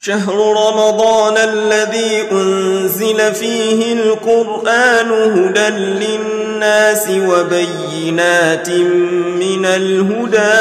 شهر رمضان الذي أنزل فيه القرآن هدى للناس وبينات من الهدى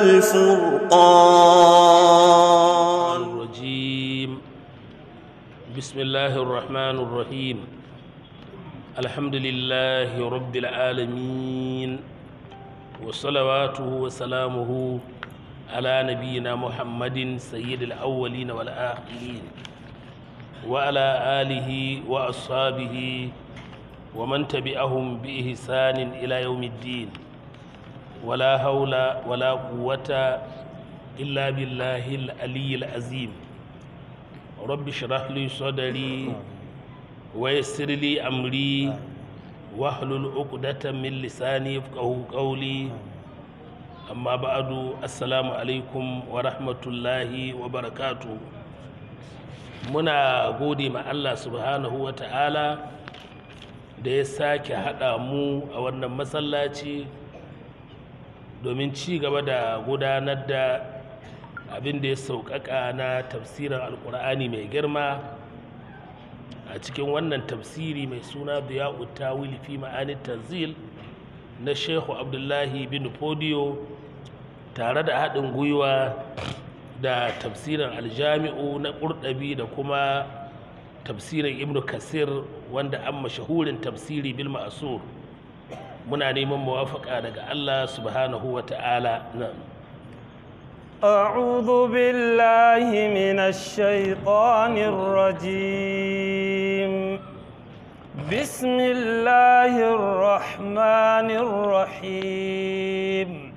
والفرقان الرجيم بسم الله الرحمن الرحيم الحمد لله رب العالمين وصلواته وسلامه على نبينا محمد سيد الأولين والآخرين وعلى آله وأصحابه ومن تبعهم بإحسان إلى يوم الدين ولا حول ولا قوة إلا بالله العلي العظيم رب اشرح لي صدري ويسر لي أمري واحلل عقدة من لساني يفقهوا قولي amma ba'adu assalamu alaikum wa rahmatullahi wa barakatu muna gode ma Allah subhanahu wa ta'ala da ya sake haɗa mu a wannan masallaci domin ci gaba da gudanar da abin da ya sauƙaƙa na tafsirin alƙur'ani mai girma a cikin wannan tafsiri mai suna biya tawil fi ma'anin tanzil na shehu abdullahi bin fodiyo tare da haɗin gwiwa da tafsirin aljami'u na ƙurɗabi da kuma tafsirin ibn kasir wanda an mashahurin tafsiri bil ma'asur muna neman muwafaka daga allah subhanahu wa ta'ala أعوذ بالله من الشيطان الرجيم بسم الله الرحمن الرحيم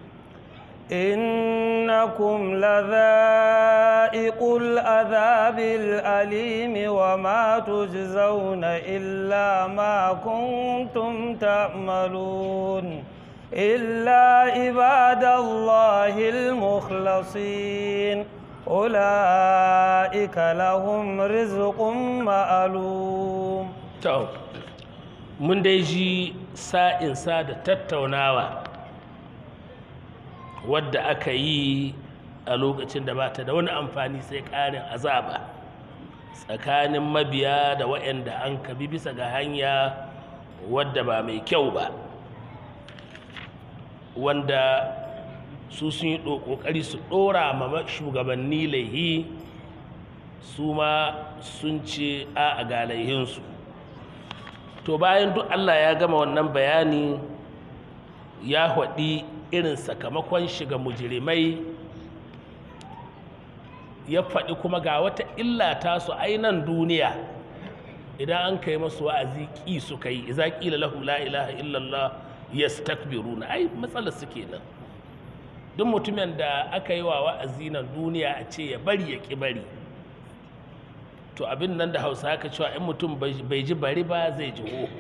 إنكم لذائق العذاب الأليم وما تجزون إلا ما كنتم تعملون إلا عباد الله المخلصين أولئك لهم رزق معلوم mun dai ji sa'insa da tattaunawa wadda aka yi a lokacin da ba ta da wani amfani sai ƙarin azaba tsakanin mabiya da waɗanda an kabi bisa ga hanya wadda ba mai kyau ba wanda su sun yi ƙoƙari su ɗora ma shugabanni laihi su ma sun ce a a ga laihinsu to bayan duk allah ya gama wannan bayani ya haɗi irin sakamakon shiga mujirimai ya faɗi kuma ga wata illa ta su ainan duniya idan an kai masu wa'azi ƙi su kai iza ƙila lahum la ilaha illallah yastakbiruna ai matsalar su kenan duk mutumin da aka yi wa wa'azi nan duniya a ce ya bari ya ƙi bari to abin nan da hausa haka cewa in mutum bai ji bari ba zai ji ho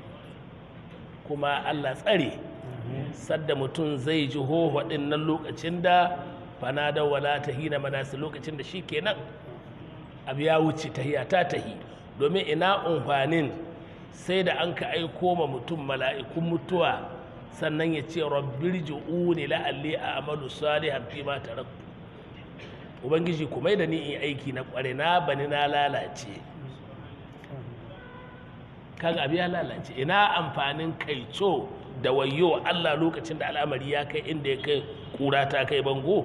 kuma allah tsare sadda mutum zai ji hoho ɗin nan lokacin da fana da wala ta hina manasi lokacin da shi kenan abu ya wuce tahiya ta tahi domin ina umfanin sai da an ka aiko ma mutum mala'ikun mutuwa sannan ya ce rabbir ji'uni la'alli a amalu salihan fi ma taraktu ubangiji ku mai da ni in aiki na kware na bani na lalace kaga abu ya lalace ina amfanin kaico da wayo Allah lokacin da al'amari ya kai inda ya kai kura ta kai bango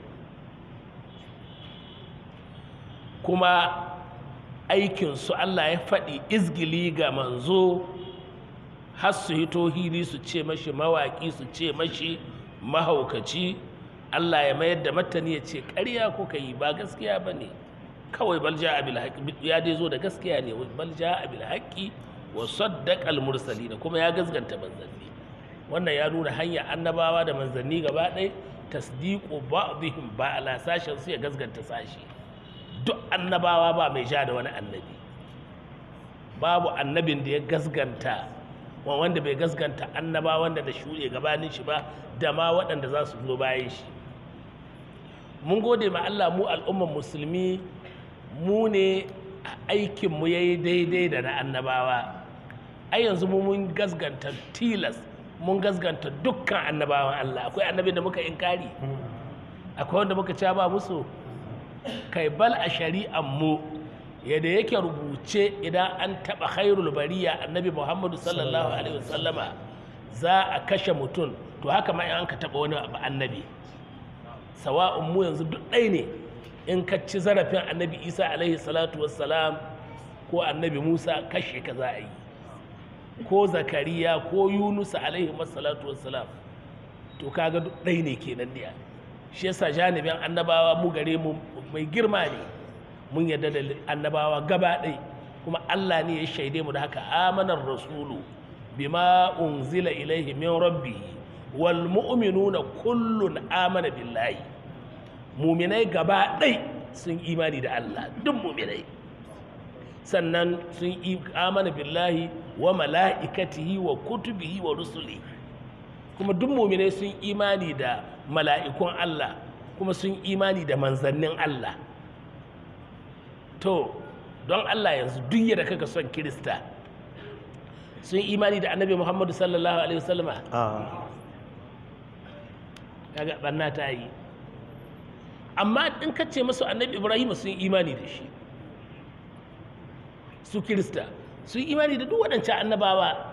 kuma aikinsu Allah ya faɗi izgili ga manzo har su hito hili su ce mashi mawaƙi su ce mashi mahaukaci Allah ya mayar da matani ya ce ƙarya kuka yi ba gaskiya ba ne kawai balja abil haƙi ya dai zo da gaskiya ne balja abil haƙi wa saddaqal mursalina kuma ya gazganta manzanni wannan ya nuna hanya annabawa da manzanni gaba ɗaya tasdiqu ba'dihim ba ala sashen su ya gazganta sashi duk annabawa ba mai sha da wani annabi babu annabin da ya gazganta wanda bai gazganta annabawan da da shuɗe gabanin shi ba da ma waɗanda za su zo bayan shi mun gode ma Allah mu al'umman musulmi mu ne aikinmu ya yi daidai da na annabawa ai yanzu mu mun gazganta tilas mun gazganta dukkan annabawan Allah akwai annabin da muka inkari akwai wanda muka ca ba musu kai bal a shari'an mu yadda yake rubuce idan an taɓa khairul bariya annabi muhammadu sallallahu alaihi wasallama za a kashe mutum to haka ma in an ka taɓa wani abu annabi sawa'un mu yanzu duk ɗai ne in ka ci zarafin annabi isa alaihi salatu wassalam ko annabi musa kashe ka za a yi ko zakariya ko yunusa alaihi salatu wassalam to kaga duk ɗai ne kenan ne shi yasa janibin annabawa mu gare mu mai girma ne mun yarda da annabawa gaba ɗai kuma Allah ne ya shaide mu da haka amanar rasulu bima unzila ilaihi min rabbihi wal mu'minuna kullun amana billahi muminai gaba ɗai sun imani da Allah duk muminai sannan sun yi amana billahi wa mala'ikatihi wa kutubihi wa rusuli kuma duk muminai sun imani da mala'ikun Allah kuma sun imani da manzannin Allah to don Allah yanzu duk yadda kaka son kirista sun imani da annabi Muhammadu sallallahu alaihi wasallama kaga banna ta yi amma in ka ce masu annabi Ibrahim sun imani da shi su kirista sun imani da duk waɗancan annabawa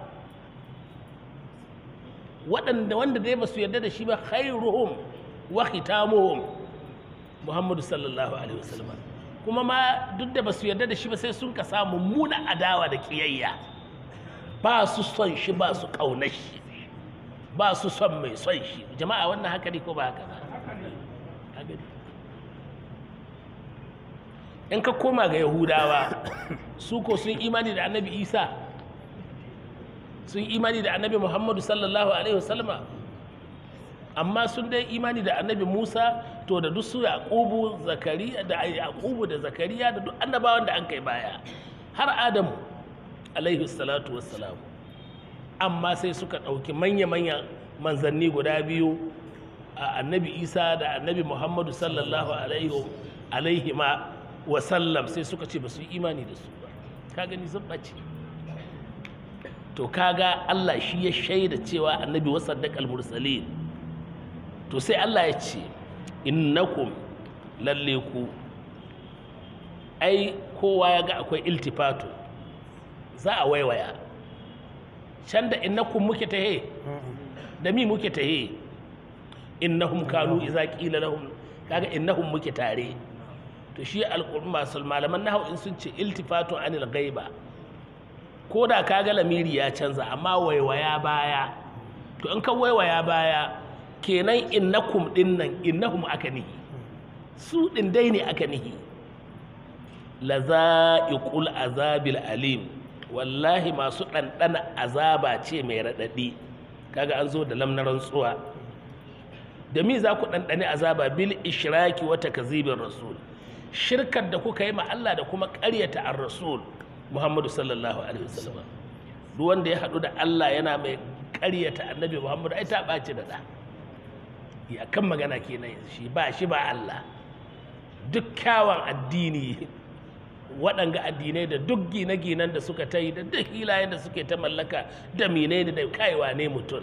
waɗanda wanda dai ba su yarda da shi ba khairuhum wa khitamuhum Muhammadu sallallahu alaihi wasallam kuma ma duk da ba su yarda da shi ba sai sun ka samu muna adawa da kiyayya ba su son shi ba su ƙaunar shi ba su son mai son shi jama'a wannan haka ne ko ba haka ba Haka ne. in ka koma ga yahudawa su ko sun imani da annabi isa sun imani da annabi muhammadu sallallahu alaihi wasallama amma sun dai imani da annabi musa to da duk su yaqubu zakariya da yaqubu da zakariya da duk annabawan da an kai baya har adamu alaihi salatu wassalam amma sai suka ɗauki manya-manyan manzanni guda biyu a annabi isa da annabi muhammadu sallallahu alaihi ma wasallam sai suka ce ba su yi imani da su ba ka gani sun ɓace to kaga allah shi ya shaida cewa annabi wasaddaq al-mursalin to sai allah ya ce innakum lalle ku ai kowa ya ga akwai iltifatu za a waiwaya can da innakum muke tahe da mi muke tahe innahum kanu idza qila lahum kaga innahum muke tare to shi alqur'an masul malaman nahwu in sun ce iltifatu anil ghaiba ko da kaga lamiri ya canza amma waiwaya baya to in ka waiwaya baya kenan innakum dinnan innahum aka nihi su din dai ne aka nihi laza'iqul azabil alim wallahi masu ɗanɗana azaba ce mai raɗaɗi kaga an zo da lamnar rantsuwa da mi za ku ɗanɗani azaba bil ishraki wata kazibin rasul shirkar da kuka yi ma Allah da kuma ƙaryata ar rasul Muhammadu sallallahu alaihi wasallam duk wanda ya haɗu da Allah yana mai ƙaryata annabi Muhammadu ai ta ɓaci da ɗa ya kan magana kenan shi ba shi ba Allah duk kyawun addini waɗanga addinai da duk gine-ginen da suka ta yi da duk hilayen da suke ta mallaka da mine da kaiwa ne mutum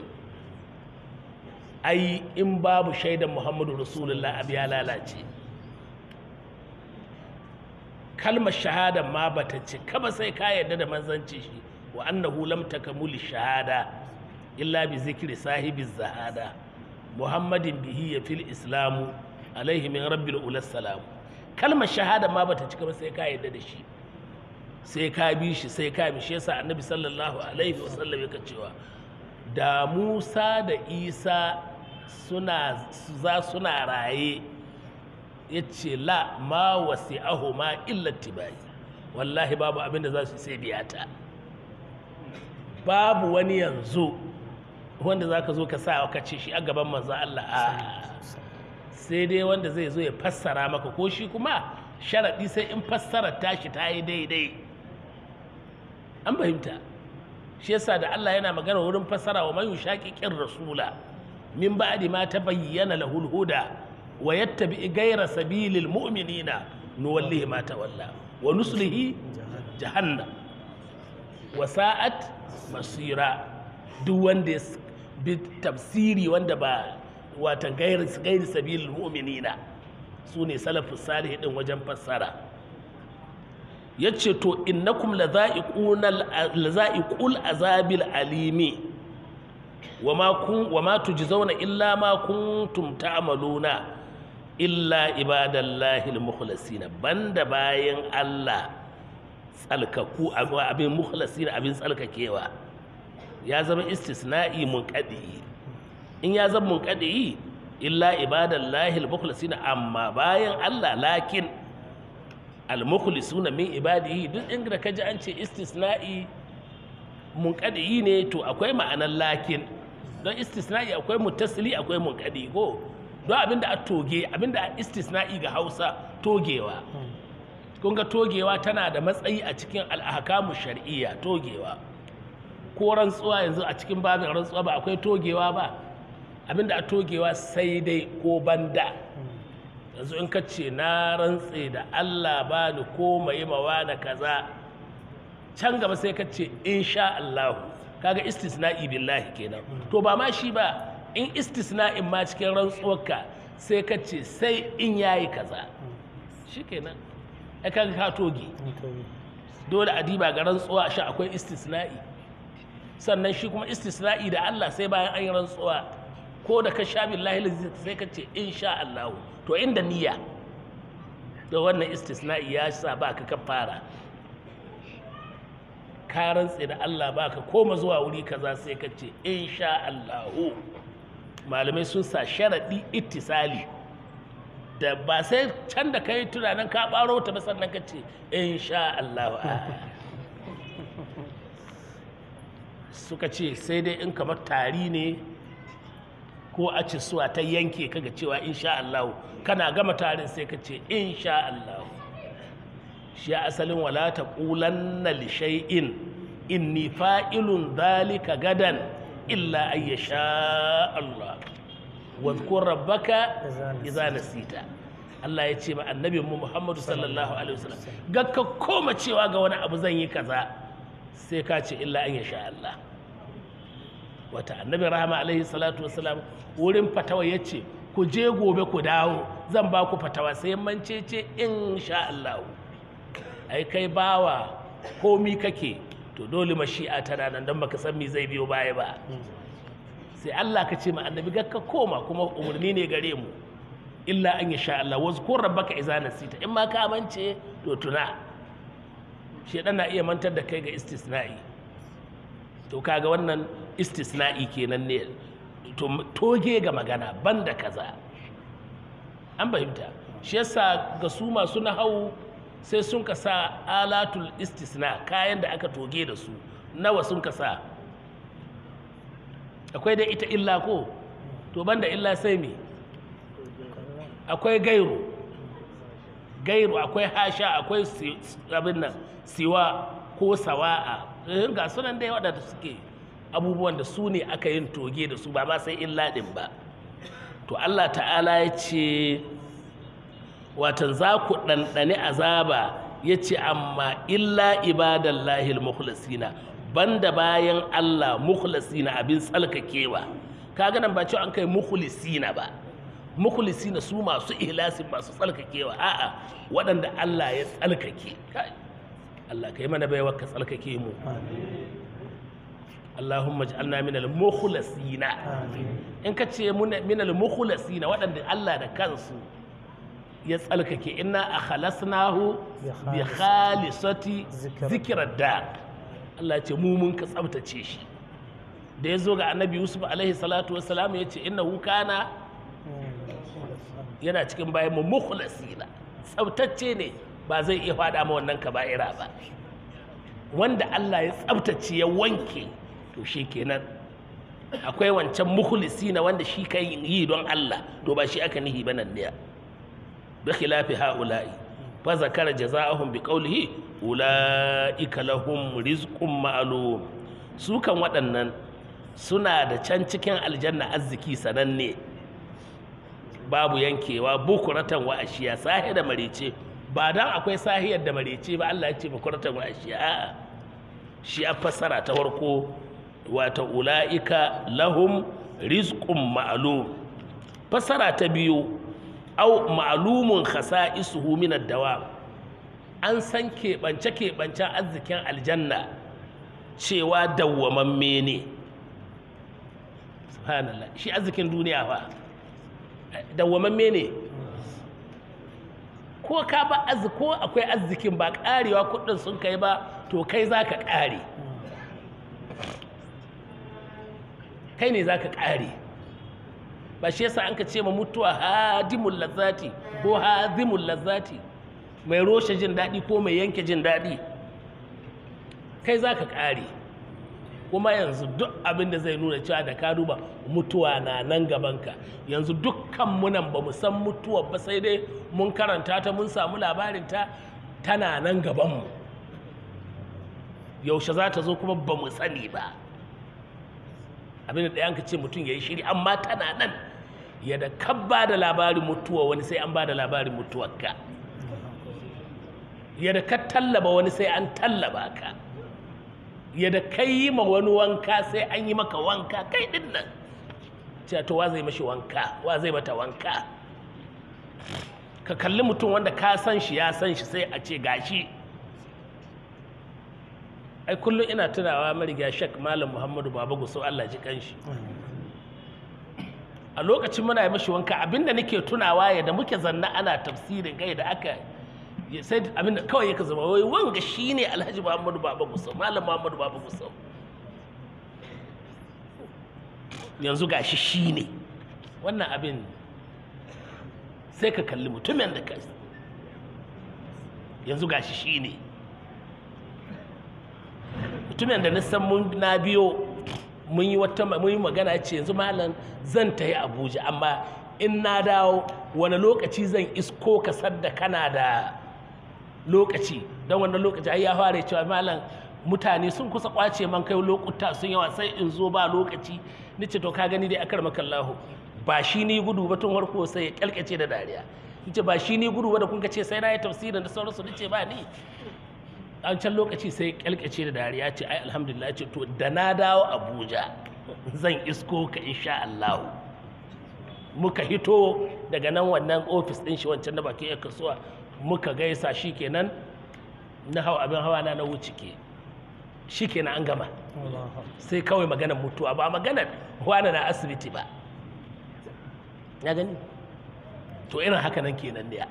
ai in babu shaidan muhammadu rasulullah abu ya lalace kalmar shahada ma bata cika ba sai ka yarda da manzanci shi wa annahu lam takamuli shahada illa bi zikri sahibi zahada muhammadin bihi ya fil islamu alaihi min rabbil ulas salamu kalmar shahada ma bata cika ba sai ka yarda da shi sai ka bi shi sai ka bi shi yasa annabi sallallahu alaihi wasallam yake cewa da Musa da Isa suna za suna raye yace la ma wasi'ahu ma illa tibai wallahi babu abin da za su sai biyata babu wani yanzu wanda zaka zo ka sa ka ce shi a gaban manzo Allah a sai dai wanda zai zo ya fassara maka ko shi kuma sharaɗi sai in fassara tashi ta yi daidai an fahimta shi yasa da Allah yana magana wurin fassara wa man yushaqiqir rasula min ba'di ma tabayyana lahul huda wa yattabi ghayra sabilil mu'minina nuwallihi ma tawalla wa nuslihi jahannam wa sa'at masira duk wanda ya bi tafsiri wanda ba watan gairi gairi sabilil mu'minina su ne salafus salih din wajen fassara ya ce to innakum laza'iqul azabil alimi wa ma kun wa ma tujzauna illa ma kuntum ta'maluna illa ibadallahi almukhlasina banda bayan Allah tsalkaku abin mukhlasina abin tsalkakewa ya zama istisna'i munqadi in ya zama munqadi illa ibadallahi almukhlasina amma bayan Allah lakin almukhlisuna min ibadihi duk inda kaji an ce istisna'i munqadi ne to akwai ma'anar lakin don istisna'i akwai mutasili akwai munqadi ko don abinda a toge abinda a istisna'i ga Hausa togewa kun ga togewa tana da matsayi a cikin al'ahkamu shar'iyya togewa ko rantsuwa yanzu a cikin babin rantsuwa ba akwai togewa ba abinda a togewa sai dai ko banda yanzu in ka ce na rantse da Allah ba ni ko mai mawa na kaza can gaba sai ka ce insha Allah kaga istisna'i billahi kenan to ba ma shi ba in istisna'in ma cikin rantsuwarka sai ka ce sai in yayi kaza shikenan ai kaga ka toge dole a diba ga rantsuwa shi akwai istisna'i sannan shi kuma istisna'i da Allah sai bayan an yi rantsuwa ko da ka sha billahi sai ka ce insha Allah to inda niyya da wannan istisna'i ya sa ba ka kafara ka rantse da Allah ba ka koma zuwa wuri kaza sai ka ce insha Allah malamai sun sa sharaɗi ittisali da ba sai can da kai tunanin ka ɓaro ta ba sannan ka ce insha Allah suka ce sai dai in kamar tari ne ko a ci suwa ta yanke kaga cewa insha Allah kana gama tarin sai ka ce insha Allah shi asalin wala ta qulanna li shay'in inni fa'ilun dhalika gadan illa ay yasha Allah wa dhkur rabbaka idza nasita Allah ya ce ma annabin mu Muhammadu sallallahu alaihi wasallam ga ka koma cewa ga wani abu zan yi kaza sai ka ce illa an yasha Allah wata annabi rahama alaihi salatu wasalam wurin fatawa ya ce ku je gobe ku dawo zan ba ku fatawa sai mance ce insha Allah ai kai bawa komi kake to dole mashi'a tana nan don baka san me zai biyo baya ba sai Allah ka ce ma annabi ga ka koma kuma umarni ne gare mu illa an yasha Allah wazkur rabbaka idza nasita in ma ka mance to tuna shedan na iya mantar da kai ga istisna'i to kaga wannan istisna'i kenan ne to toge ga magana banda kaza an fahimta shi yasa ga su masu nahawu sai sun ka sa alatul istisna kayan da aka toge da su nawa sun ka sa akwai da ita illa ko to banda illa sai me akwai gairu gairu akwai hasha akwai abin nan siwa ko sawa'a ga sunan dai waɗanda suke abubuwan da su ne aka yin toge da su ba ma sai illa ɗin ba to Allah ta'ala ya ce watan za ku ɗanɗani azaba ya ce amma illa ibadallahi al-mukhlasina banda bayan Allah mukhlasina abin tsalkakewa kaga nan ba cewa an kai mukhlisina ba mukhlisina su masu ihlasin masu tsalkakewa a'a waɗanda Allah ya tsalkake Allah kai mana baiwa ka tsalkake mu Allahumma ij'alna min al-mukhlasina in ka ce min al-mukhlasina waɗanda Allah da kansu ya tsalkake inna akhlasnahu bi khalisati zikrar da Allah ce mu mun ka tsabtace shi da ya zo ga annabi Yusuf alaihi salatu wassalam ya ce innahu kana yana cikin bayan mu mukhlasina tsabtacce ne ba zai iya faɗa ma wannan kaba'ira ba wanda Allah ya tsabtace ya wanke to shi kenan akwai wancan mukhlisi na wanda shi kan yi don Allah to ba shi aka nihi ba nan ne bi khilafi haula'i fa zakara jazaa'ahum bi qawlihi ulaika lahum rizqun ma'lum su kan waɗannan suna da can cikin aljanna arziki sananne babu yankewa bukuratan wa ashiya sahi da marice ba dan akwai sahiyar da marice ba Allah ya ce bukuratan wa ashiya a'a shi a fassara ta farko wata ula'ika lahum rizqun ma'lum fassara ta biyu au ma'lumun khasa'isuhu min ad-dawam an san keɓance keɓancen arzikin aljanna cewa dawwamamme ne subhanallah shi arzikin duniya fa dawwamamme ne ko ka ba arziki ko akwai arzikin ba karewa kudin sun kai ba to kai za ka kare kai ne za ka kare ba shi yasa an ka ce ma mutuwa hadimul lazzati ko hazimul lazzati mai roshe jin daɗi ko mai yanke jin daɗi kai za ka kare kuma yanzu duk abin da zai nuna cewa da ka duba mutuwa na nan gabanka yanzu dukkan munan ba mu san mutuwa ba sai dai mun karanta ta mun samu labarinta tana nan gabanmu yaushe za ta zo kuma ba mu sani ba abin da ɗayan ka ce mutum ya yi shiri amma tana nan yadda ka ba da labarin mutuwa wani sai an ba da labarin mutuwarka yadda ka tallaba wani sai an tallaba ka yadda kai yi ma wani wanka sai an yi maka wanka kai din nan cewa to wa zai mashi wanka wa zai mata wanka ka kalli mutum wanda ka san shi ya san shi sai a ce gashi ai kullum ina tunawa mariga shek malam muhammadu baba gusau allah ji kanshi a lokacin muna yi mashi wanka abinda nake tunawa yadda muke zanna ana tafsirin gai da aka sai abinda kawai yaka zama wai wanga shine alhaji muhammadu baba gusau malam muhammadu baba gusau yanzu gashi shine wannan abin sai ka kalli mutumin da ka yanzu gashi shine mutumin da nisan mun na biyo mun yi wata mun yi magana ce yanzu malam zan tafi abuja amma in na dawo wani lokaci zan isko ka sadda kana da lokaci don wannan lokaci ai ya fara cewa malam mutane sun kusa kwace man kai lokuta sun yawa sai in zo ba lokaci ni ce to ka gani dai akar makallahu ba shi ni gudu ba tun harko sai ya kyalkace da dariya ni ce ba shi ni gudu ba da kun ce sai na yi tafsirin da sauransu ni ce ba ni an can lokaci sai kyalkace da dariya ce ai alhamdulillah ce to da na dawo abuja zan isko ka insha Allah muka hito daga nan wannan ofis din shi wancan na bakin ya kasuwa muka gaisa shikenan na hau abin hawa na na wuce ke shikenan an gama sai kawai maganar mutuwa ba maganar wani na asibiti ba ya gani to irin haka nan kenan ne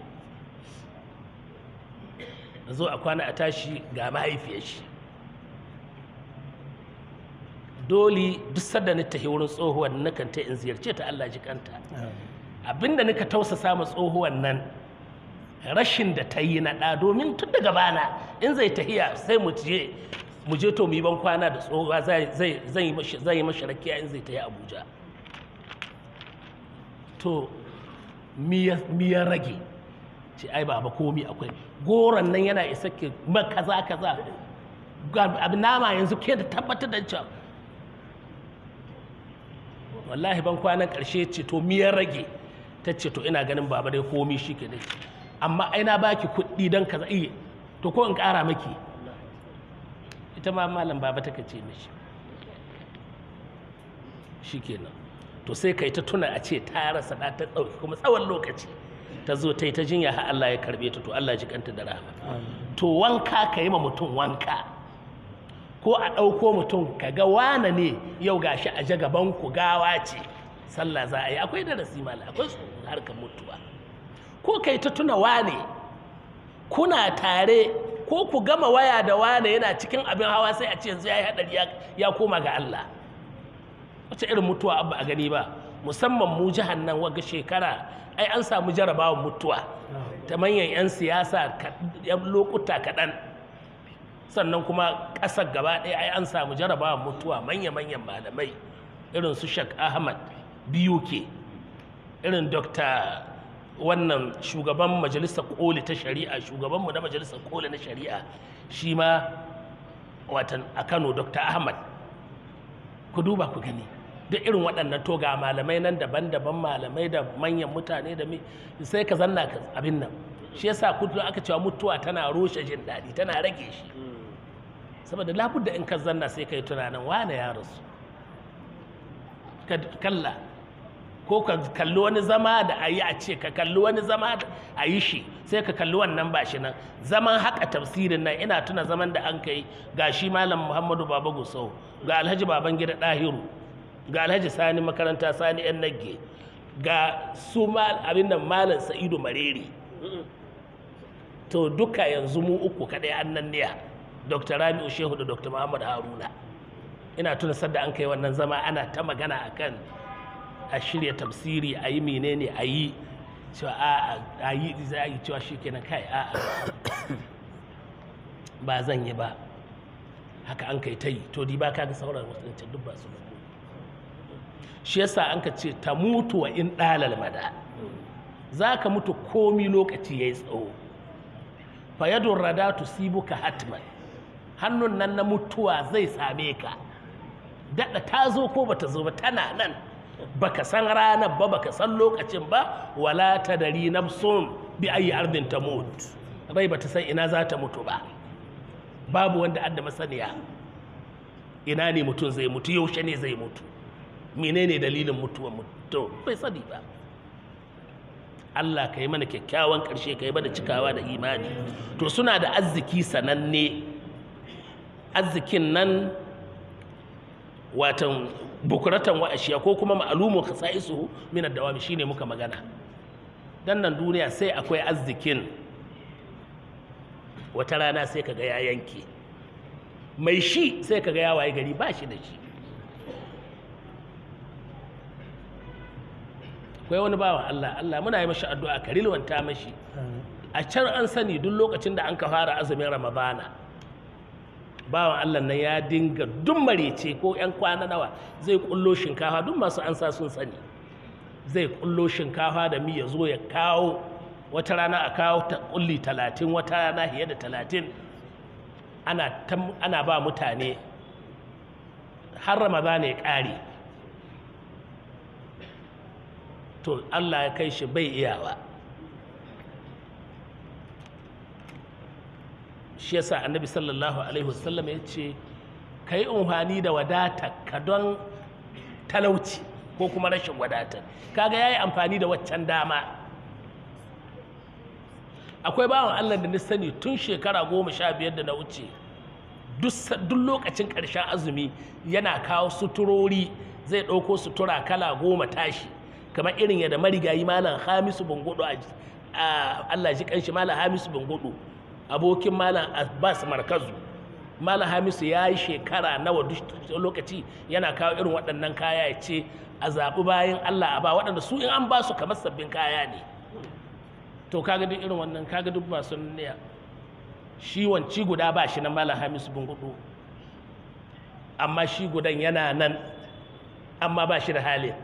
zo a kwana a tashi ga mahaifiyar shi dole duk sadda ni tafi wurin tsohuwan nakan ta in ziyarce ta Allah ji kanta abinda nika tausasa ma tsohuwan nan rashin da ta yi na ɗa domin tun daga bana in zai tahiya sai mu je mu je to mu yi ban kwana da tsohuwa zai yi mashi rakiya in zai tahi abuja to miya rage ce ai baba komi akwai goron nan yana isa ke kaza kaza abin nama yanzu ke da tabbatar da cewa wallahi ban kwanan karshe ce to miyar rage ta ce to ina ganin baba dai komi shi ke dai amma ai na baki kuɗi don kaza iya to ko in ƙara maki ita ma malam baba ta ce mishi shi kenan to sai kai ta tuna a ce ta rasa ɗa ta ɗauki kuma tsawon lokaci ta zo ta yi ta jinya har Allah ya karbe ta to Allah ji kanta da rahama to wanka ka yi ma mutum wanka ko a ɗauko mutum ka ga wane ne yau gashi a ja gaban ku gawa ce sallah za a yi akwai darasi mala akwai harkar mutuwa ko kai ta tuna wane kuna tare ko ku gama waya da wane yana cikin abin hawa sai a ce yanzu ya yi haɗari ya koma ga Allah wace irin mutuwa abba a gani ba musamman mu jihar nan waga shekara ai an samu jarabawan mutuwa ta manyan 'yan siyasa yan lokuta kaɗan sannan kuma ƙasar gaba ɗaya ai an samu jarabawan mutuwa manya-manyan malamai irin su shak ahmad biyu ke irin dokta wannan shugaban majalisar koli ta shari'a shugabanmu na majalisar koli na shari'a shi ma watan a kano dr ahmad ku duba ku gani duk irin waɗannan to ga malamai nan daban-daban malamai da manyan mutane da mi sai ka zanna ka abin nan shi yasa kudu aka cewa mutuwa tana roshe jin daɗi tana rage shi saboda labudda in ka zanna sai ka yi tunanin wane ya rasu kalla ko ka kalli wani zama da a yi a ce ka kalli wani zama da a yi shi sai ka kalli wannan ba shi nan zaman haka tafsirin nan ina tuna zaman da an kai ga shi malam muhammadu baba gusau ga alhaji baban gida ɗahiru ga alhaji sani makaranta sani yan nagge ga su abin nan malam sa'idu mareri to duka yanzu mu uku kaɗai an nan niya dr rabi'u shehu da dr muhammad haruna ina tuna sadda an kai wannan zama ana ta magana akan a shirya tafsiri a yi menene a yi cewa a yi za a yi cewa shi kenan kai a ba zan yi ba haka an kai ta yi to di ba ka ga sauran wasu duk ba su shi yasa an ka ce ta mutu wa in ɗalal mada za ka mutu komi lokaci ya yi tsawo fayadun rada tusibuka hatman hannun nan na mutuwa zai same ka daɗa ta zo ko bata zo ba tana nan baka san ranar ba baka san lokacin ba wala ta dari nafsun bi ayi ardin ta mut rai bata san ina za ta mutu ba babu wanda adda masaniya ina ne mutum zai mutu yaushe ne zai mutu menene dalilin mutuwar mutu bai sani ba Allah ka yi mana kyakkyawan ƙarshe ka yi mana cikawa da imani to suna da arziki sananne arzikin nan watan bukuratan wa'ashiya ko kuma ma'alumun khasa'isuhu min ad-dawami shine muka magana dan nan duniya sai akwai arzikin wata rana sai kaga ya yanke mai shi sai kaga ya waye gari ba shi da shi akwai wani bawan Allah Allah muna yi mashi addu'a ka rilwanta mashi a can an sani duk lokacin da an ka fara azumin ramadana bawan Allah nan ya dinga duk marece ko 'yan kwana nawa zai kullo shinkafa duk masu ansa sun sani zai kullo shinkafa da mi ya zo ya kawo wata rana a kawo ta kulli talatin wata rana fiye da talatin ana, ana ba mutane har ramadana ya ƙare to Allah ya kai shi bai iyawa shi yasa annabi sallallahu alaihi wasallam ya ce ka yi umfani da wadata ka don talauci ko kuma rashin wadata kaga ya yi amfani da waccan dama akwai bawan allah da na sani tun shekara goma sha biyar da na wuce duk lokacin ƙarshen azumi yana kawo suturori zai ɗauko sutura kala goma tashi kamar irin yadda marigayi malam hamisu bungudu a allah ji kanshi malam hamisu bungudu abokin malam abbas markazu malam hamisu ya yi shekara nawa duk lokaci yana kawo irin waɗannan kaya ya ce a zaɓi bayan allah a ba waɗanda su in an ba su kamar sabbin kaya ne to kaga duk irin wannan kaga duk masu niyya shi wanci guda ba shi na malam hamisu bungudu amma shi gudan yana nan amma ba shi da halin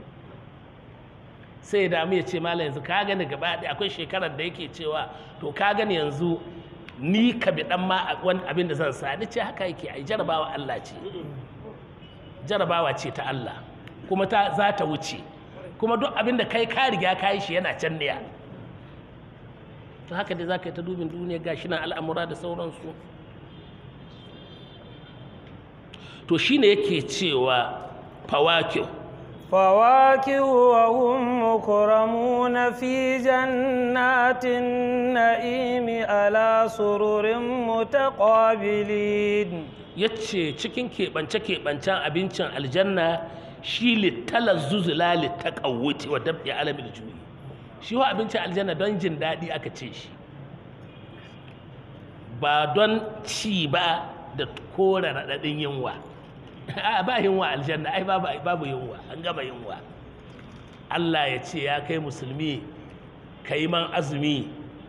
sai ya damu ya ce malam yanzu ka gani gaba ɗaya akwai shekarar da yake cewa to ka gani yanzu ni ka bi dan ma wani abin da zan sa ni ce haka yake ai jarabawa Allah ce jarabawa ce ta Allah kuma ta za ta wuce kuma duk abin da kai ka riga ka yi shi yana can ne to haka dai za ka yi ta dubin duniya gashi na al'amura da sauransu to shine yake cewa fawakiu فواكه وهم مكرمون في جنات النعيم على سرر متقابلين yace cikin keɓance-keɓancen abincin aljanna shi littalar zuzula littakawuti wa dab'i alamin juyi shi wa abincin aljanna don jin daɗi aka ce shi ba don ci ba da kore raɗaɗin yunwa a ba yunwa aljanna ai babu yunwa an gama yunwa Allah ya ce ya kai musulmi ka yi man azumi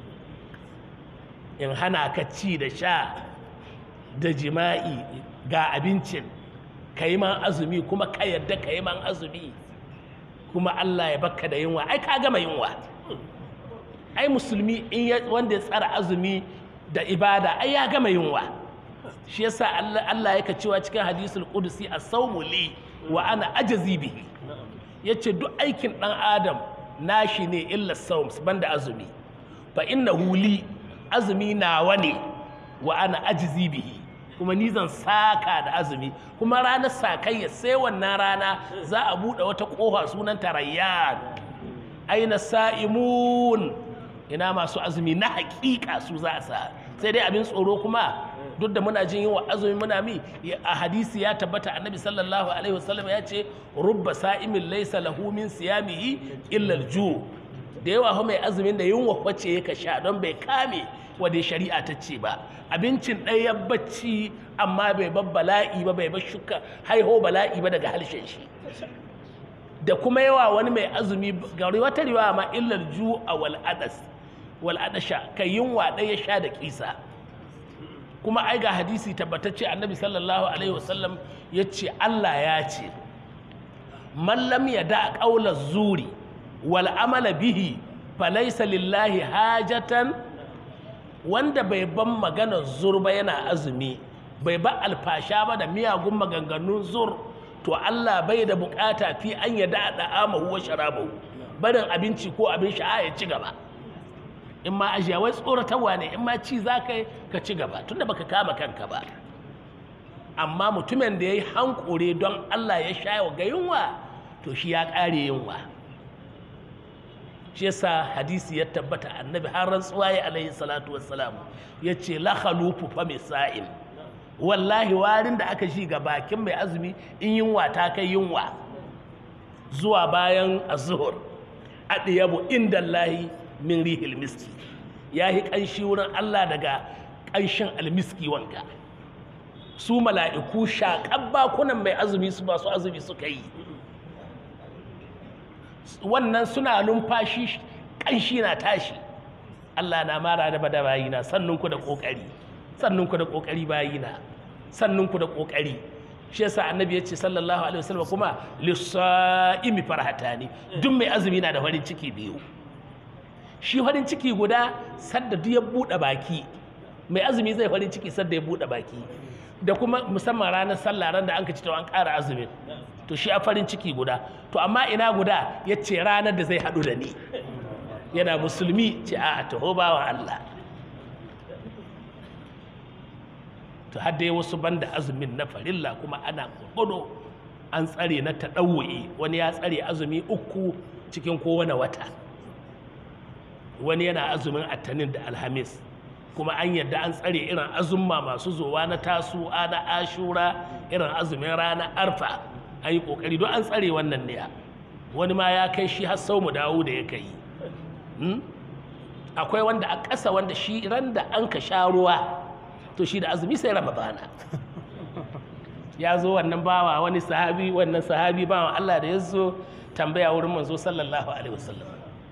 in hana ka ci da sha da jima'i ga abincin ka yi man azumi kuma ka yadda ka yi man azumi kuma Allah ya baka da yunwa ai ka gama yunwa ai musulmi in wanda ya tsara azumi da ibada ai ya gama yunwa shi yasa Allah yake cewa cikin hadisul qudsi as-sawmu li wa ana ajzi bihi yace duk aikin dan adam nashi ne illa sawm banda azumi fa innahu li azumi nawa ne wa ana ajzi bihi kuma ni zan saka da azumi kuma ranar sakayya sai wannan rana za a buɗe wata ƙofa sunan tarayyan aina sa'imun ina masu azumi na haƙiƙa su za a sa sai dai abin tsoro kuma duk da muna jin wa azumi muna mi a hadisi ya tabbata annabi sallallahu alaihi wasallam ya ce rubba sa'imin laysa lahu min siyamihi illa al-ju da yawa fa mai azumin da yunwa wacce yake sha don bai kame wadda shari'a ta ce ba abincin ɗaya bacci amma bai bar bala'i ba bai bar shuka haiho bala'i ba daga halshen shi da kuma yawa wani mai azumi ga wata riwaya ma illar ju a wal adas wal adasha kai yunwa ɗaya sha da kisa kuma ai ga hadisi tabbatacce annabi sallallahu alaihi wasallam ya ce Allah ya ce man lam yada qawla zuri wal amala bihi falaysa lillahi hajatan wanda bai ban maganar zur ba yana azumi bai ba alfasha ba da miyagun maganganun zur to Allah bai da bukata fi an yada da'amahu wa sharabahu barin abinci ko abin sha'a ya ci gaba in ma ajiya wai tsoratarwa ne in ma ci za ka yi ka ci gaba tunda baka kama kanka ba amma mutumin da ya yi hankure don Allah ya sha ga yunwa to shi ya ƙare yunwa shi yasa hadisi ya tabbata annabi har rantsuwa ya alaihi salatu wassalam ya ce la khalufu fa misa'im wallahi warin da aka shi ga bakin mai azumi in yunwa ta kai yunwa zuwa bayan azhur adiyabu inda Allahi min rihil miski ya yi ƙanshi wurin Allah daga ƙanshin almiski wanka su mala'iku shaƙar bakunan mai azumi su masu azumi suka yi wannan suna numfashi ƙanshi na tashi Allah na mara da bada bayina sannunku da ƙoƙari sannunku da ƙoƙari bayina sannunku da ƙoƙari shi yasa annabi ya ce sallallahu alaihi wasallam kuma lissa'imi farhatani duk mai azumi na da farin ciki biyu shi farin ciki guda sadda duk ya buɗe baki mai azumi zai farin ciki sadda ya buɗe baki da kuma musamman ranar sallah ran da an ka ci to an ƙara azumin to shi a farin ciki guda to amma ina guda ya ce ranar da zai haɗu da ni yana musulmi ce a taho bawan Allah to har dai wasu banda azumin na farilla kuma ana gurgudu an tsare na taɗawu'i wani ya tsare azumi uku cikin kowane wata wani yana azumin attanin da alhamis kuma an yadda an tsare irin azumma masu zowa na tasu'a na ashura irin azumin ranar arfa an yi kokari don an tsare wannan ne wani ma ya kai shi har sau mu dawo da ya kai akwai wanda a ƙasa wanda shi ran da an ka sha ruwa to shi da azumi sai ramadana ya zo wannan bawa wani sahabi wannan sahabi bawan Allah da ya zo tambaya wurin manzo sallallahu alaihi wasallam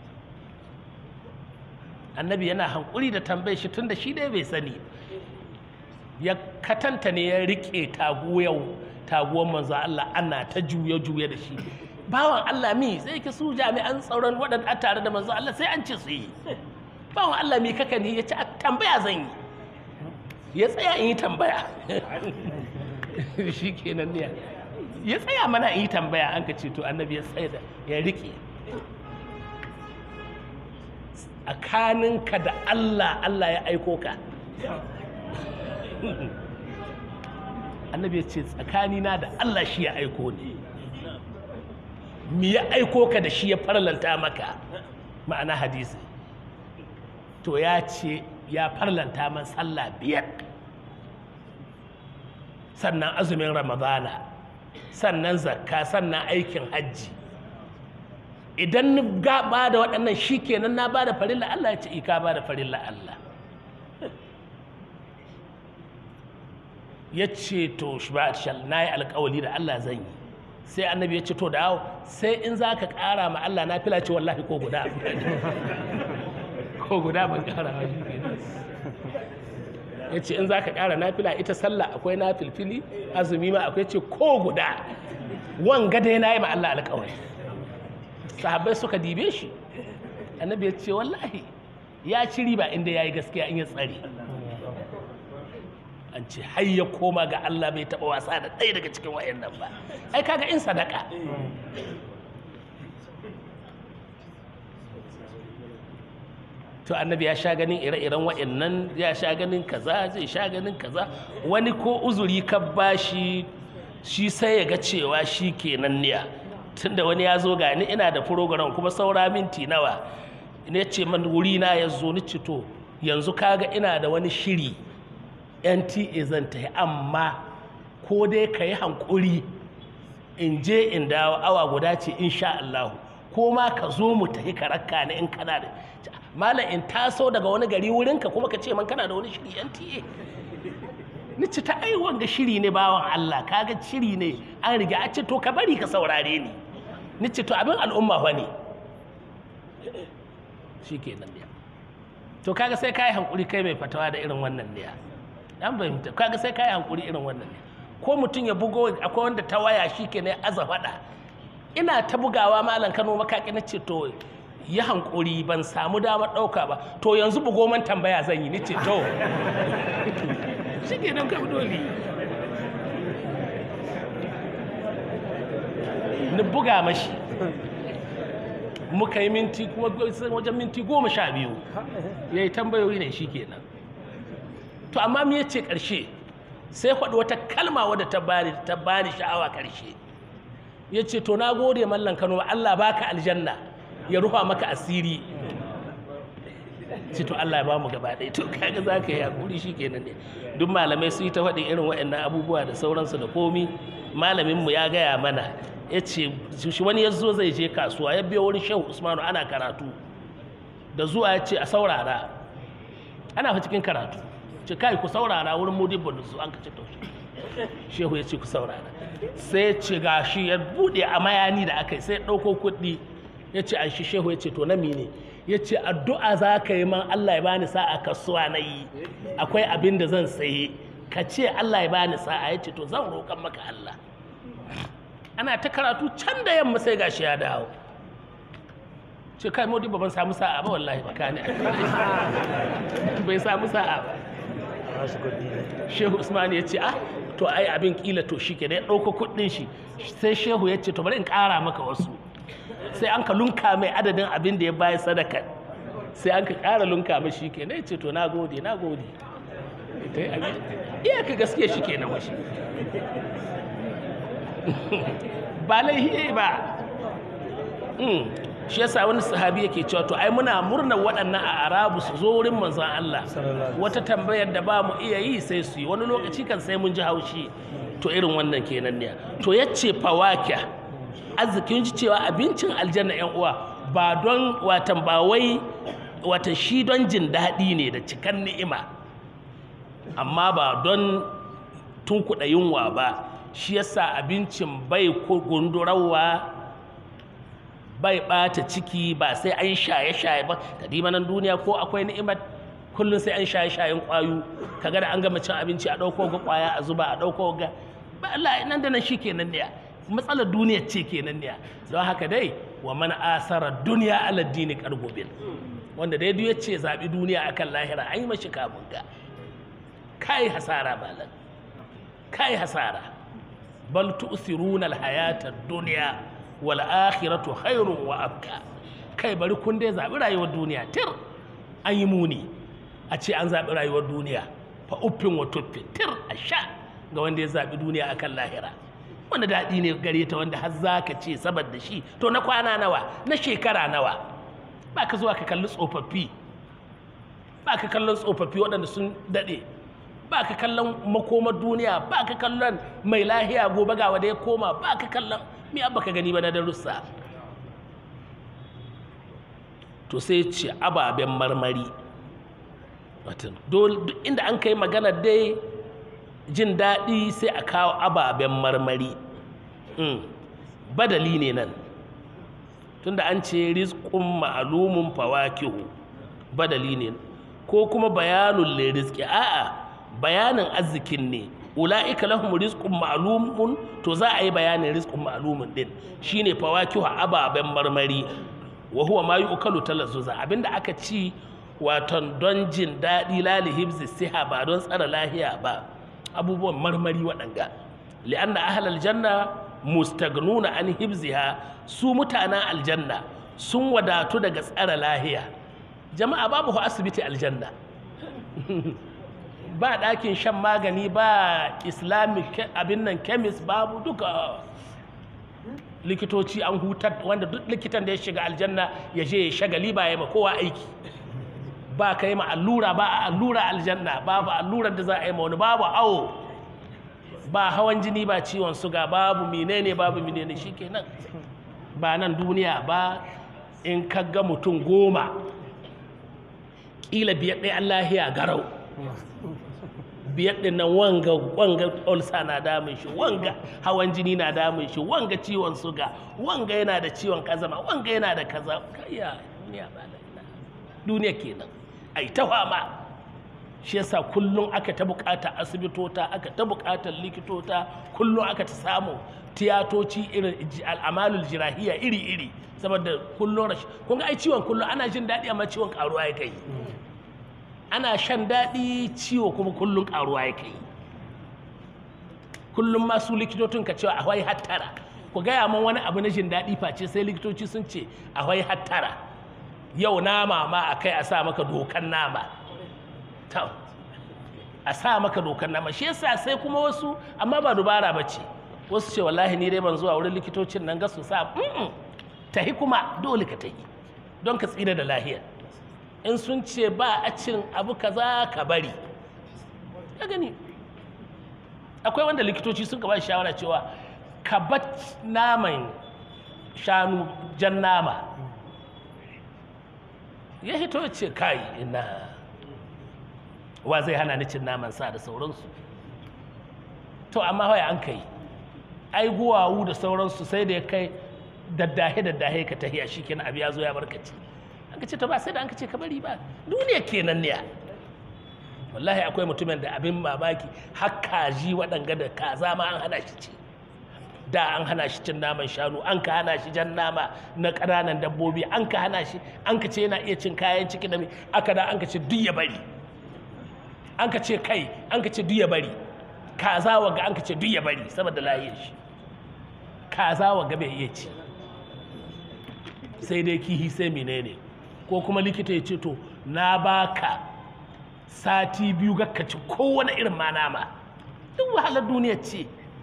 annabi yana hankuri da tambaye shi tunda shi dai bai sani ya katanta ne ya rike taguwar taguwar manzo Allah ana ta juye juye da shi bawan Allah mi sai ki su jami'an tsaron waɗanda tare da manzo Allah sai an ce su yi bawan Allah mi kaka ne ya ci tambaya zan yi ya tsaya in yi tambaya shi kenan ne ya tsaya mana in yi tambaya an ka ce to annabi ya tsaya da ya rike tsakaninka da Allah Allah ya aiko ka annabi ya ce tsakanina da Allah shi ya aiko ne mi ya aiko ka da shi ya farlanta maka ma'ana hadisi to ya ce ya farlanta man sallah biyar sannan azumin ramadana sannan zakka sannan aikin hajji idan ni ba da waɗannan shi kenan na ba da farilla Allah ya ce ika ba da farilla Allah ya ce to shi ba shal na yi alkawali da Allah zan yi sai annabi ya ce to da hau sai in za ka ƙara ma Allah na fila ce wallahi ko guda ko guda ban ƙara ma shi kenan ya ce in za ka ƙara na fila ita sallah akwai na filfili azumi ma akwai ce ko guda wanga dai na yi ma Allah alkawali sahabbai suka dibe shi annabi ya ce wallahi ya ci riba inda ya yi gaskiya in ya tsare an ce har ya koma ga Allah bai taɓa wasa da ɗaya daga cikin wayannan ba ai kaga in sadaka to annabi ya sha ganin ire-iren wa'annan ya sha ganin kaza zai sha ganin kaza wani ko uzuri ka bashi shi sai ya ga cewa shi kenan niya tunda wani ya zo gani ina da program kuma saura minti nawa ne ce man wuri na ya zo ni ce to yanzu kaga ina da wani shiri nta zan ta amma ko dai ka yi hankuri in je in dawo awa guda ce insha Allah ko ma ka zo mu tafi ka rakka ni in kana da malam in taso daga wani gari wurinka kuma ka ce man kana da wani shiri nta ni ci ta ai wanga shiri ne bawan Allah kaga shiri ne an riga a ce to ka bari ka saurare ni ni ce to abin al'umma fa ne shikenan ne to kaga sai kai hankuri kai mai fatawa da irin wannan ne dan fahimta kaga sai kai hankuri irin wannan ne ko mutum ya bugo akwai wanda ta waya shikenan aza fada ina ta bugawa malam Kano makaki na ce to yi hankuri ban samu damar ɗauka ba to yanzu bugo man tambaya zan yi ni ce to shi ke nan kam dole ni buga mashi muka yi minti kuma wajen minti goma sha biyu ya yi tambayoyi ne shi kenan to amma me ce ƙarshe sai faɗi wata kalma wadda ta bani ta bani sha'awa ƙarshe ya ce to na gode mallan kano Allah baka aljanna ya rufa maka asiri ce to Allah ya ba mu gaba ɗaya to kaga za ka yi hakuri shi kenan ne duk malamai su yi ta faɗin irin waɗannan abubuwa da sauransu da komi malaminmu ya gaya mana ya ce shi wani ya zo zai je kasuwa ya biyo wurin shehu usmanu ana karatu da zuwa ya ce a saurara ana fa cikin karatu ce kai ku saurara wurin mudi su an ka ce taushe shehu ya ce ku saurara sai ya ce ga shi ya buɗe a mayani da aka yi sai ya ɗauko kuɗi ya ce an shi shehu ya ce to na mine ya ce addu'a za ka yi man Allah ya bani sa'a kasuwa na yi akwai abin da zan saye ka ce Allah ya bani sa'a ya ce to zan roƙan maka Allah ana ta karatu can da yamma sai gashi ya dawo ce kai modi ba ban samu sa'a ba wallahi ba kani bai samu sa'a ba shehu usman ya ce ah to ai abin kila to shi ke ya ɗauko kuɗin shi sai shehu ya ce to bari in ƙara maka wasu sai an ka lunka mai adadin abin da ya bayar sadaka sai an ka ƙara lunka mai shi ke ya ce to na gode na gode iya ka gaske shi ke na washi ba laihi ba shi yasa wani sahabi yake cewa to ai muna murnar waɗannan a arabu su zo wurin manzon Allah wata tambayar da ba mu iya yi sai su yi wani lokaci kan sai mun ji haushi to irin wannan kenan ne to yace fawakiya arzikin ji cewa abincin aljanna yan uwa ba don watan ba wai watan shi don jin daɗi ne da cikan ni'ima amma ba don tunkuɗa yunwa ba shi yasa abincin bai gundurawa bai ɓata ciki ba sai an shaye-shaye ba kadima nan duniya ko akwai ni'imar kullum sai an shaye-shayen ƙwayo kaga da an gama cin abinci a ɗauko ga ƙwaya a zuba a ɗauko ga ba Allah nan da nan shi kenan ne matsalar duniya ce kenan ne don haka dai wa man asara duniya ala dini kargobin wanda dai duk ce zaɓi duniya akan lahira an yi mashi kamun ga kai hasara malam kai hasara bal tu'thiruna al-hayata ad-dunya wal akhiratu khairun wa abqa kai bari kun dai zaɓi rayuwar duniya tir an yi muni a ce an zaɓi rayuwar duniya fa uffin wa tuffin tir a sha ga wanda ya zaɓi duniya akan lahira wanda daɗi ne gare ta wanda har za ka ce saboda shi to na kwana nawa na shekara nawa ba ka zuwa ka kalli tsofaffi ba ka kallon tsofaffi waɗanda sun daɗe ba ka kallon makomar duniya ba ka kallon mai lahiya gobe ga wanda ya koma ba ka kallon mi abba ka gani ba na darussa to sai ce ababen marmari watan duk inda an kai magana dai jin daɗi sai a kawo ababen marmari badali ne nan tunda an ce rizqun ma'lumun fawakihu badali ne ko kuma bayanun le rizqi a'a bayanin arzikin ne ula'ika lahum rizqun ma'lumun to za a yi bayanin rizqun ma'lumun din shine fawakihu ababen marmari wa huwa ma yu'kalu talazzuza abinda aka ci waton don jin daɗi lali hibzi siha ba don tsara lahiya ba abubuwan marmari waɗanga li'anna ahlal janna mustagnuna an hibziha su mutanen aljanna sun wadatu daga tsara lahiya jama'a babu hu asibiti aljanna ba ɗakin shan magani ba islamic ke- abin nan chemist babu duka likitoci an hutar wanda duk likitan da ya shiga aljanna ya je ya shagali ba ya ma kowa aiki ba ka yi ma allura ba a allura aljanna babu allurar da za a yi ma wani babu awo ba hawan jini ba ciwon suga babu menene babu menene shikenan ba nan duniya ba in ka ga mutum goma ƙila biyar ɗaya Allah ya garau biyar ɗin nan wanga wanga ulcer na damun shi wanga hawan jini na damun shi wanga ciwon suga wanga yana da ciwon kazama wanga yana da kaza kayya duniya ba da ina duniya kenan ai ta fama shi yasa kullum aka ta bukata asibitota aka ta bukatar likitota kullum aka ta samu tiyatoci irin ji- al'amalul jirahiya iri-iri saboda kullum rashi kun ga ai ciwon kullum ana jin daɗi amma ciwon karuwa ya kai ana shan daɗi ciwo kuma kullum karuwa ya kai kullum masu likitocin ka cewa akwai hattara ku gaya min wani abu na jin daɗi face sai likitoci sun ce akwai hattara yau nama ma a kai a sa maka dokan nama ta a sa maka dokan nama shi yasa sai kuma wasu amma ba dubara ba ce wasu ce wallahi ni dai ban zuwa wurin likitocin nan ga su sa "Mm-mm." tahi kuma dole ka tahi don ka tsira da lahiyar in sun ce ba a cin abu kaza ka bari ka gani akwai wanda likitoci sun ka ba shi shawara cewa ka bar naman shanu jan nama ya hito ya ce kai ina wa zai hana ni cin naman sa da sauransu to amma waya an kai ai guwawu da sauransu sai da ya kai daddahe daddahe ka tahiya shi kenan abu ya zo ya barkaci an ka ce to ba sai da an ka ce ka bari ba duniya kenan ne wallahi akwai mutumin da abin mamaki har kaji waɗanga da kaza ma an hana shi ci da an hana shi cin naman shanu an ka hana shi jan nama na ƙananan dabbobi an ka hana shi an ka ce yana iya cin kayan ciki da mai aka da an ka ce duk ya bari an ka ce kai an ka ce duk ya bari kaza waga an ka ce duk ya bari saboda lahiyar shi kaza waga bai iya ci sai dai kihi sai menene ko kuma likita ya ce to na baka sati biyu ga ka ci kowane irin ma nama duk wahalar duniya ce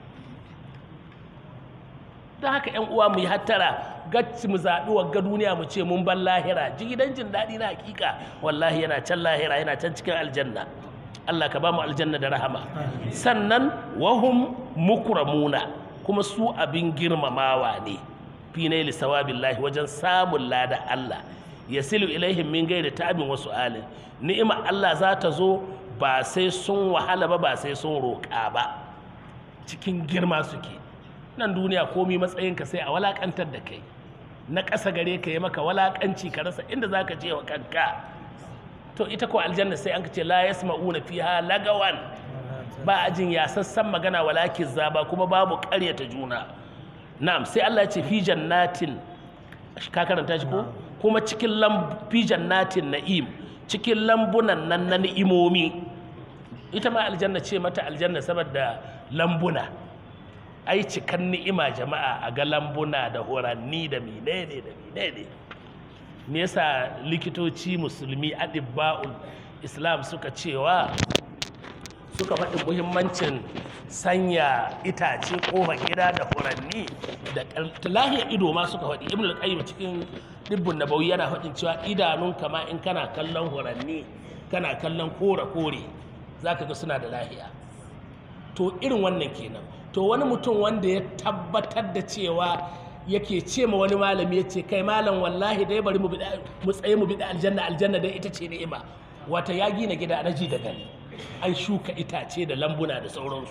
don haka yan uwa mu yi hattara gacci mu zaɓi wagga duniya mu ce mun ban lahira ji gidan jin daɗi na hakika wallahi yana can lahira yana can cikin aljanna Allah ka ba mu aljanna da rahama sannan wahum mukramuna kuma su abin girmamawa ne fi naili sawabillahi wajen samun lada Allah yasilu ilaihim min gairi ta'abin wasu alin ni'ima Allah za ta zo ba sai sun wahala ba ba sai sun roƙa ba cikin girma suke nan duniya komi matsayinka sai a walakantar da kai na ƙasa gare ka yi maka walakanci ka rasa inda za ka je wa kanka to ita ko aljanna sai an ka ce la yasma'una fiha lagawan ba a jin yasassan magana walakin zaba kuma babu ƙaryata juna na'am sai Allah ya ce fi jannatin ka karanta shi ko kuma cikin lam fi jannatin na'im cikin lambunan nan na ni'imomi ita ma aljanna ce mata aljanna saboda lambuna ai cikan ni'ima jama'a a ga lambuna da horanni da menene da menene me yasa likitoci musulmi adibba'ul islam suka cewa suka faɗi muhimmancin sanya itace ƙofar gida da furanni da lahiyar ido ma suka faɗi ibn al-qayyim cikin dibbun nabawi yana faɗin cewa idanun kama in kana kallon furanni kana kallon kore kore zaka ga suna da lahiya to irin wannan kenan to wani mutum wanda ya tabbatar da cewa yake ce ma wani malami ya ce kai malam wallahi dai bari mu tsaye mu bida aljanna aljanna dai ita ce ni'ima wata ya gina gida na ji da gani an shuka itace da lambuna da sauransu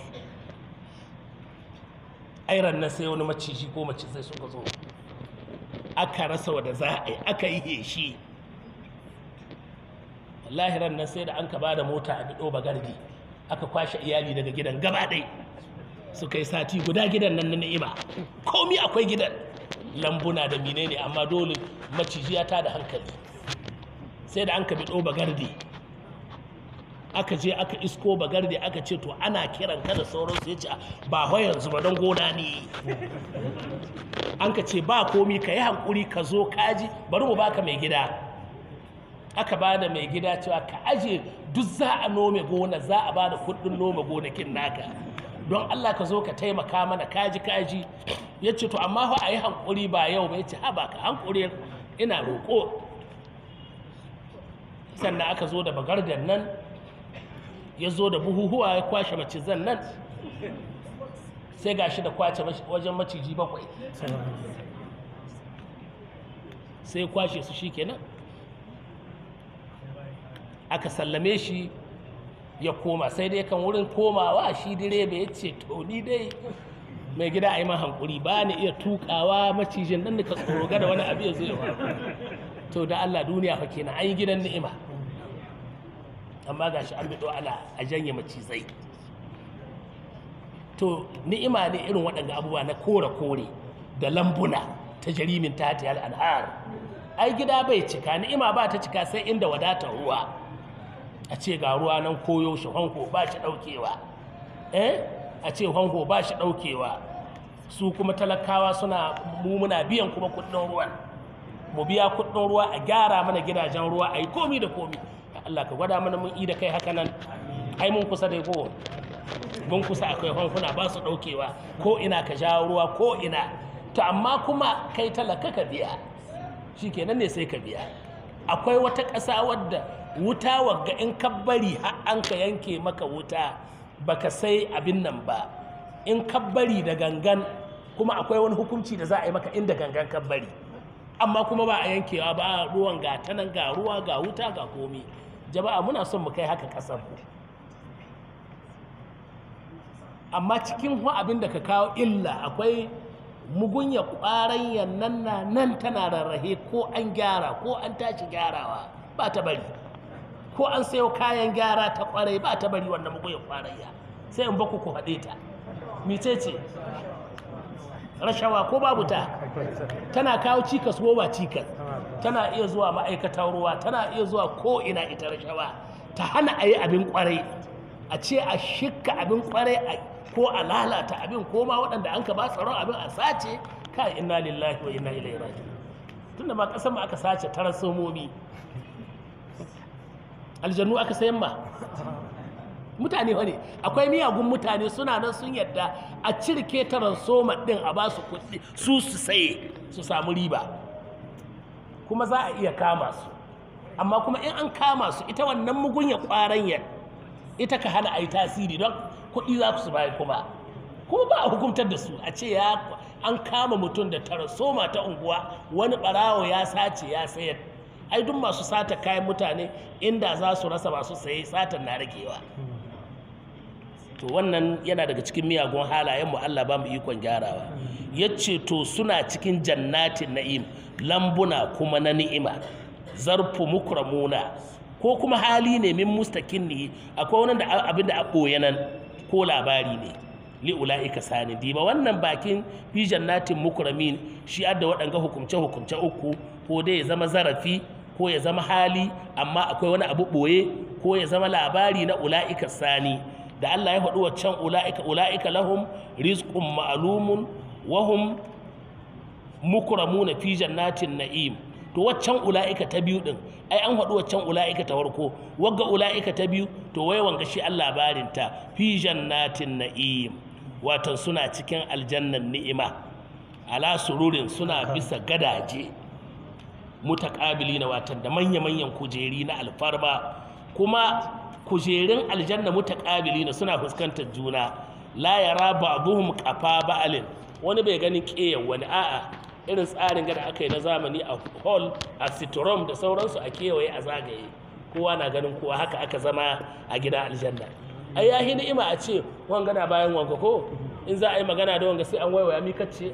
airan nan sai wani maciji ko mace sai suka zo aka rasa wada za a yi aka yi heshi wallahi ran nan sai da an ka ba da mota a bido bagardi aka kwashe iyali daga gidan gaba ɗai suka yi sati guda gidan nan na ni'ima komi akwai gidan lambuna da menene amma dole maciji ya tada hankali sai da an ka bido bagardi aka je aka isko bagardi aka ce to ana kiran ka da sauransu ya ce ba ho yanzu ba don gona ne an ka ce ba komi ka yi hankuri ka zo kaji bari mu baka mai gida aka ba da mai gida cewa ka aje duk za a nome gona za a ba da kudin nome gonakin naka don Allah ka zo ka taimaka mana kaji kaji ya ce to amma fa a yi hankuri ba yau ba ya ce haba ka hankuri ina roƙo sannan aka zo da bagardan nan ya zo da buhuhuwa ya kwashe macizan nan sai ga shi da kwace wajen maciji bakwai sai kwashe su shi kenan aka sallame shi ya koma sai dai kan wurin komawa shi direba ya ce to ni dai mai gida a yi man hankuri ba ni iya tukawa macijin nan ka tsoro da wani abu ya zo ya faru to da Allah duniya fa kenan an yi gidan ni'ima amma ga shi an biɗo ana a janye macizai to ni'ima ne irin waɗanda abubuwa na kore-kore da lambuna ta jarimin ta ta al'ar ai gida bai cika ni'ima ba ta cika sai inda wadatar ruwa a ce ga ruwa nan koyo shi hanko ba shi ɗaukewa eh a ce hanko ba shi ɗaukewa su kuma talakawa suna mu muna biyan kuma kuɗin ruwan mu biya kuɗin ruwa a gyara mana gidajen ruwa a yi komi da komi Allah ka gwada mana mun yi da kai haka nan ai mun kusa da ko mun kusa akwai hankuna ba su ɗaukewa ko ina ka jawo ruwa ko ina to amma kuma kai talaka ka biya shi kenan ne sai ka biya akwai wata ƙasa wadda wuta wagga in ka bari har an ka yanke maka wuta baka sai abin nan ba in ka bari da gangan kuma akwai wani hukunci da za a yi maka inda gangan ka bari amma kuma ba a yankewa ba ruwan ga ta nan ga ruwa ga wuta ga komi jama'a muna son mu kai haka ƙasar mu amma cikin hu abin da ka kawo illa akwai mugunya ƙwaran nan na nan tana rarrahe ko an gyara ko an tashi gyarawa ba ta bari ko an sayo kayan gyara ta ƙwarai ba ta bari wannan mugunya ƙwarayya sai in baku ku haɗe ta mice ce rashawa ko babu ta tana kawo cikas ko ba cikas tana iya zuwa ma'aikatar ruwa tana iya zuwa ko ina ita rashawa ta hana a yi abin ƙwarai a ce a shikka abin ƙwarai ko a lalata abin ko ma waɗanda an ka ba tsaron abin a sace kai inna lillahi wa inna ilaihi raji'un tunda ma ƙasar mu aka sace tarasomomi aljannu aka sayan ma mutane wani akwai miyagun mutane suna nan sun yadda a cirke taransoma ɗin a ba su kuɗi su su saye su samu riba kuma za a iya kama su amma kuma in an kama su ita wannan mugunya ƙwaranyar ita ka hana a yi tasiri don kuɗi za su bayar kuma kuma ba a hukuntar da su a ce ya an kama mutum da tarasoma ta unguwa wani ɓarawo ya sace ya sayar ai duk masu sata kayan mutane inda za su rasa masu saye satan na ragewa to wannan yana daga cikin miyagun halayen mu Allah ba mu ikon gyarawa yace to suna cikin jannatin na'im lambuna kuma na ni'ima zarfu mukramuna ko kuma hali ne min mustakin ne akwai wani da abin da a ɓoye nan ko labari ne li'ula'ika sani diba wannan bakin fi jannatin mukramin shi adda waɗanga hukumce hukumce uku ko dai ya zama zarafi ko ya zama hali amma akwai wani abu ɓoye ko ya zama labari na ula'ika sani da Allah ya faɗi waccan ula'ika ula'ika lahum rizqun ma'lumun wa hum mukramuna fi jannatin na'im to waccan ula'ika ta biyu din ai an haɗu waccan ula'ika ta farko wagga ula'ika ta biyu to wai wanga shi Allah labarin ta fi jannatin na'im watan suna cikin aljannan ni'ima ala sururin suna bisa gadaje mutaqabili na watan da manya manyan kujeri na alfarma kuma kujerin aljanna mutaqabili na suna fuskantar juna la yara ba'dhum qafa ba'alin wani bai ganin ƙeyar wani a'a irin tsarin gada aka yi na zamani a hall a sitrom da sauransu a kewaye a zagaye kowa na ganin kowa haka aka zama a gida aljanna ai ya ni'ima a ce wanga na bayan wanga ko in za a yi magana da wanga sai an waiwaya mi kace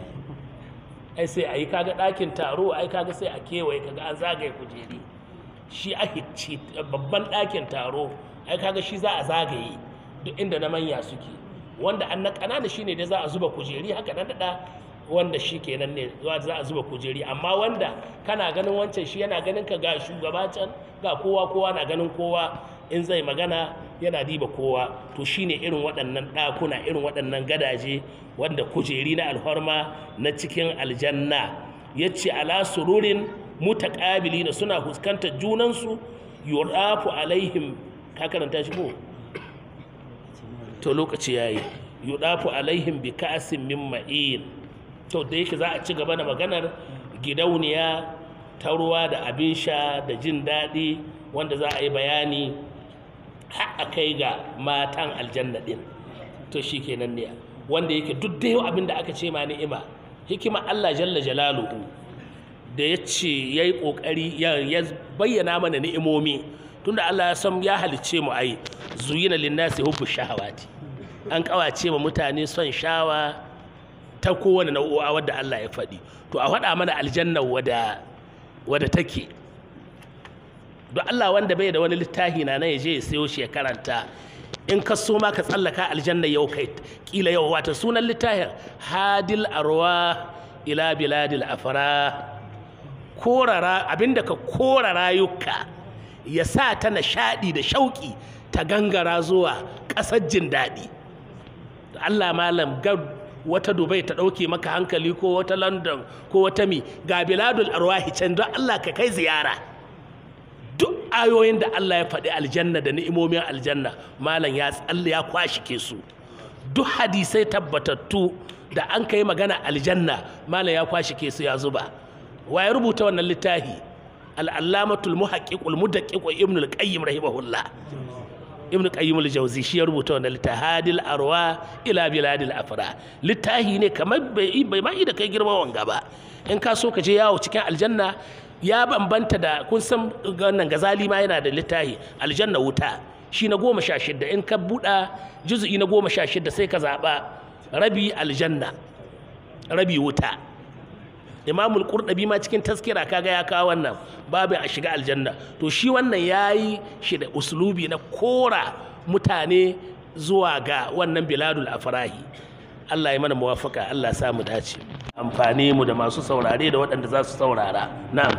ai sai a yi kaga ɗakin taro ai kaga sai a kewaye kaga an zagaye kujeri shi a hicci babban ɗakin taro ai kaga shi za a zagaye duk inda na manya suke wanda an na ƙanana shine da za a zuba kujeri haka nan da wanda shi kenan ne za a zuba kujeri amma wanda kana ganin wancan shi yana ganin ka ga shugaba can ga kowa kowa na ganin kowa in zai magana yana diba kowa to shine irin waɗannan ɗakuna irin waɗannan gadaje wanda kujeri na alhorma na cikin aljanna ya ce ala sururin mutaqabilina suna fuskantar junansu yurafu alaihim ka karanta shi ko to lokaci yayi yudafu alaihim bi ka'sin min ma'in to da yake za a ci gaba da maganar gidauniya ta ruwa da abin sha da jin daɗi wanda za a yi bayani har a kai ga matan aljanna ɗin to shi kenan ne wanda yake duk da yau abin da aka ce ma ni'ima hikima Allah jalla jalaluhu da ya ce ya yi ƙoƙari ya bayyana mana ni'imomi tunda Allah ya san ya halicce mu ai zuyina linnasi hubbu shahawati an kawace ma mutane son shawa ta kowane nau'o'a wadda Allah ya faɗi to a faɗa mana aljanna wadda wadda take don Allah wanda bai da wani littafi na nan ya je ya sayo shi ya karanta in ka so ma ka tsallaka aljanna yau kai kila yau wata sunan littafin hadil arwa ila biladil afra korara abinda ka kora rayuka ya sa ta nishaɗi da shauƙi ta gangara zuwa ƙasar jin daɗi Allah malam ga wata Dubai ta ɗauke maka hankali ko wata London ko wata mi ga biladul arwahi can don Allah ka kai ziyara duk ayoyin da Allah ya faɗi aljanna da ni'imomin aljanna malam ya tsalle ya kwashi ke su duk hadisai tabbatattu da an kai magana aljanna malam ya kwashi ke su ya zuba wa ya rubuta wannan littafi al'allamatul muhaqqiqul mudaqqiq ibn al-qayyim rahimahullah ibn qayyim al-jawzi shi ya rubuta wannan littafi hadil arwa ila biladil afra littafi ne kamar bai bai ma da kai girma wanga ba in ka so ka je yawo cikin aljanna ya bambanta da kun san wannan gazali ma yana da littafi aljanna wuta shi na goma sha shidda in ka buɗa juzu'i na goma sha shidda sai ka zaɓa rabi aljanna rabi wuta imamul qurdabi ma cikin taskira kaga ya kawo wannan babu a shiga aljanna to shi wannan yayi shi da uslubi na kora mutane zuwa ga wannan biladul afrahi Allah ya mana muwafaka Allah sa mu dace amfani mu da masu saurare da waɗanda za su saurara na'am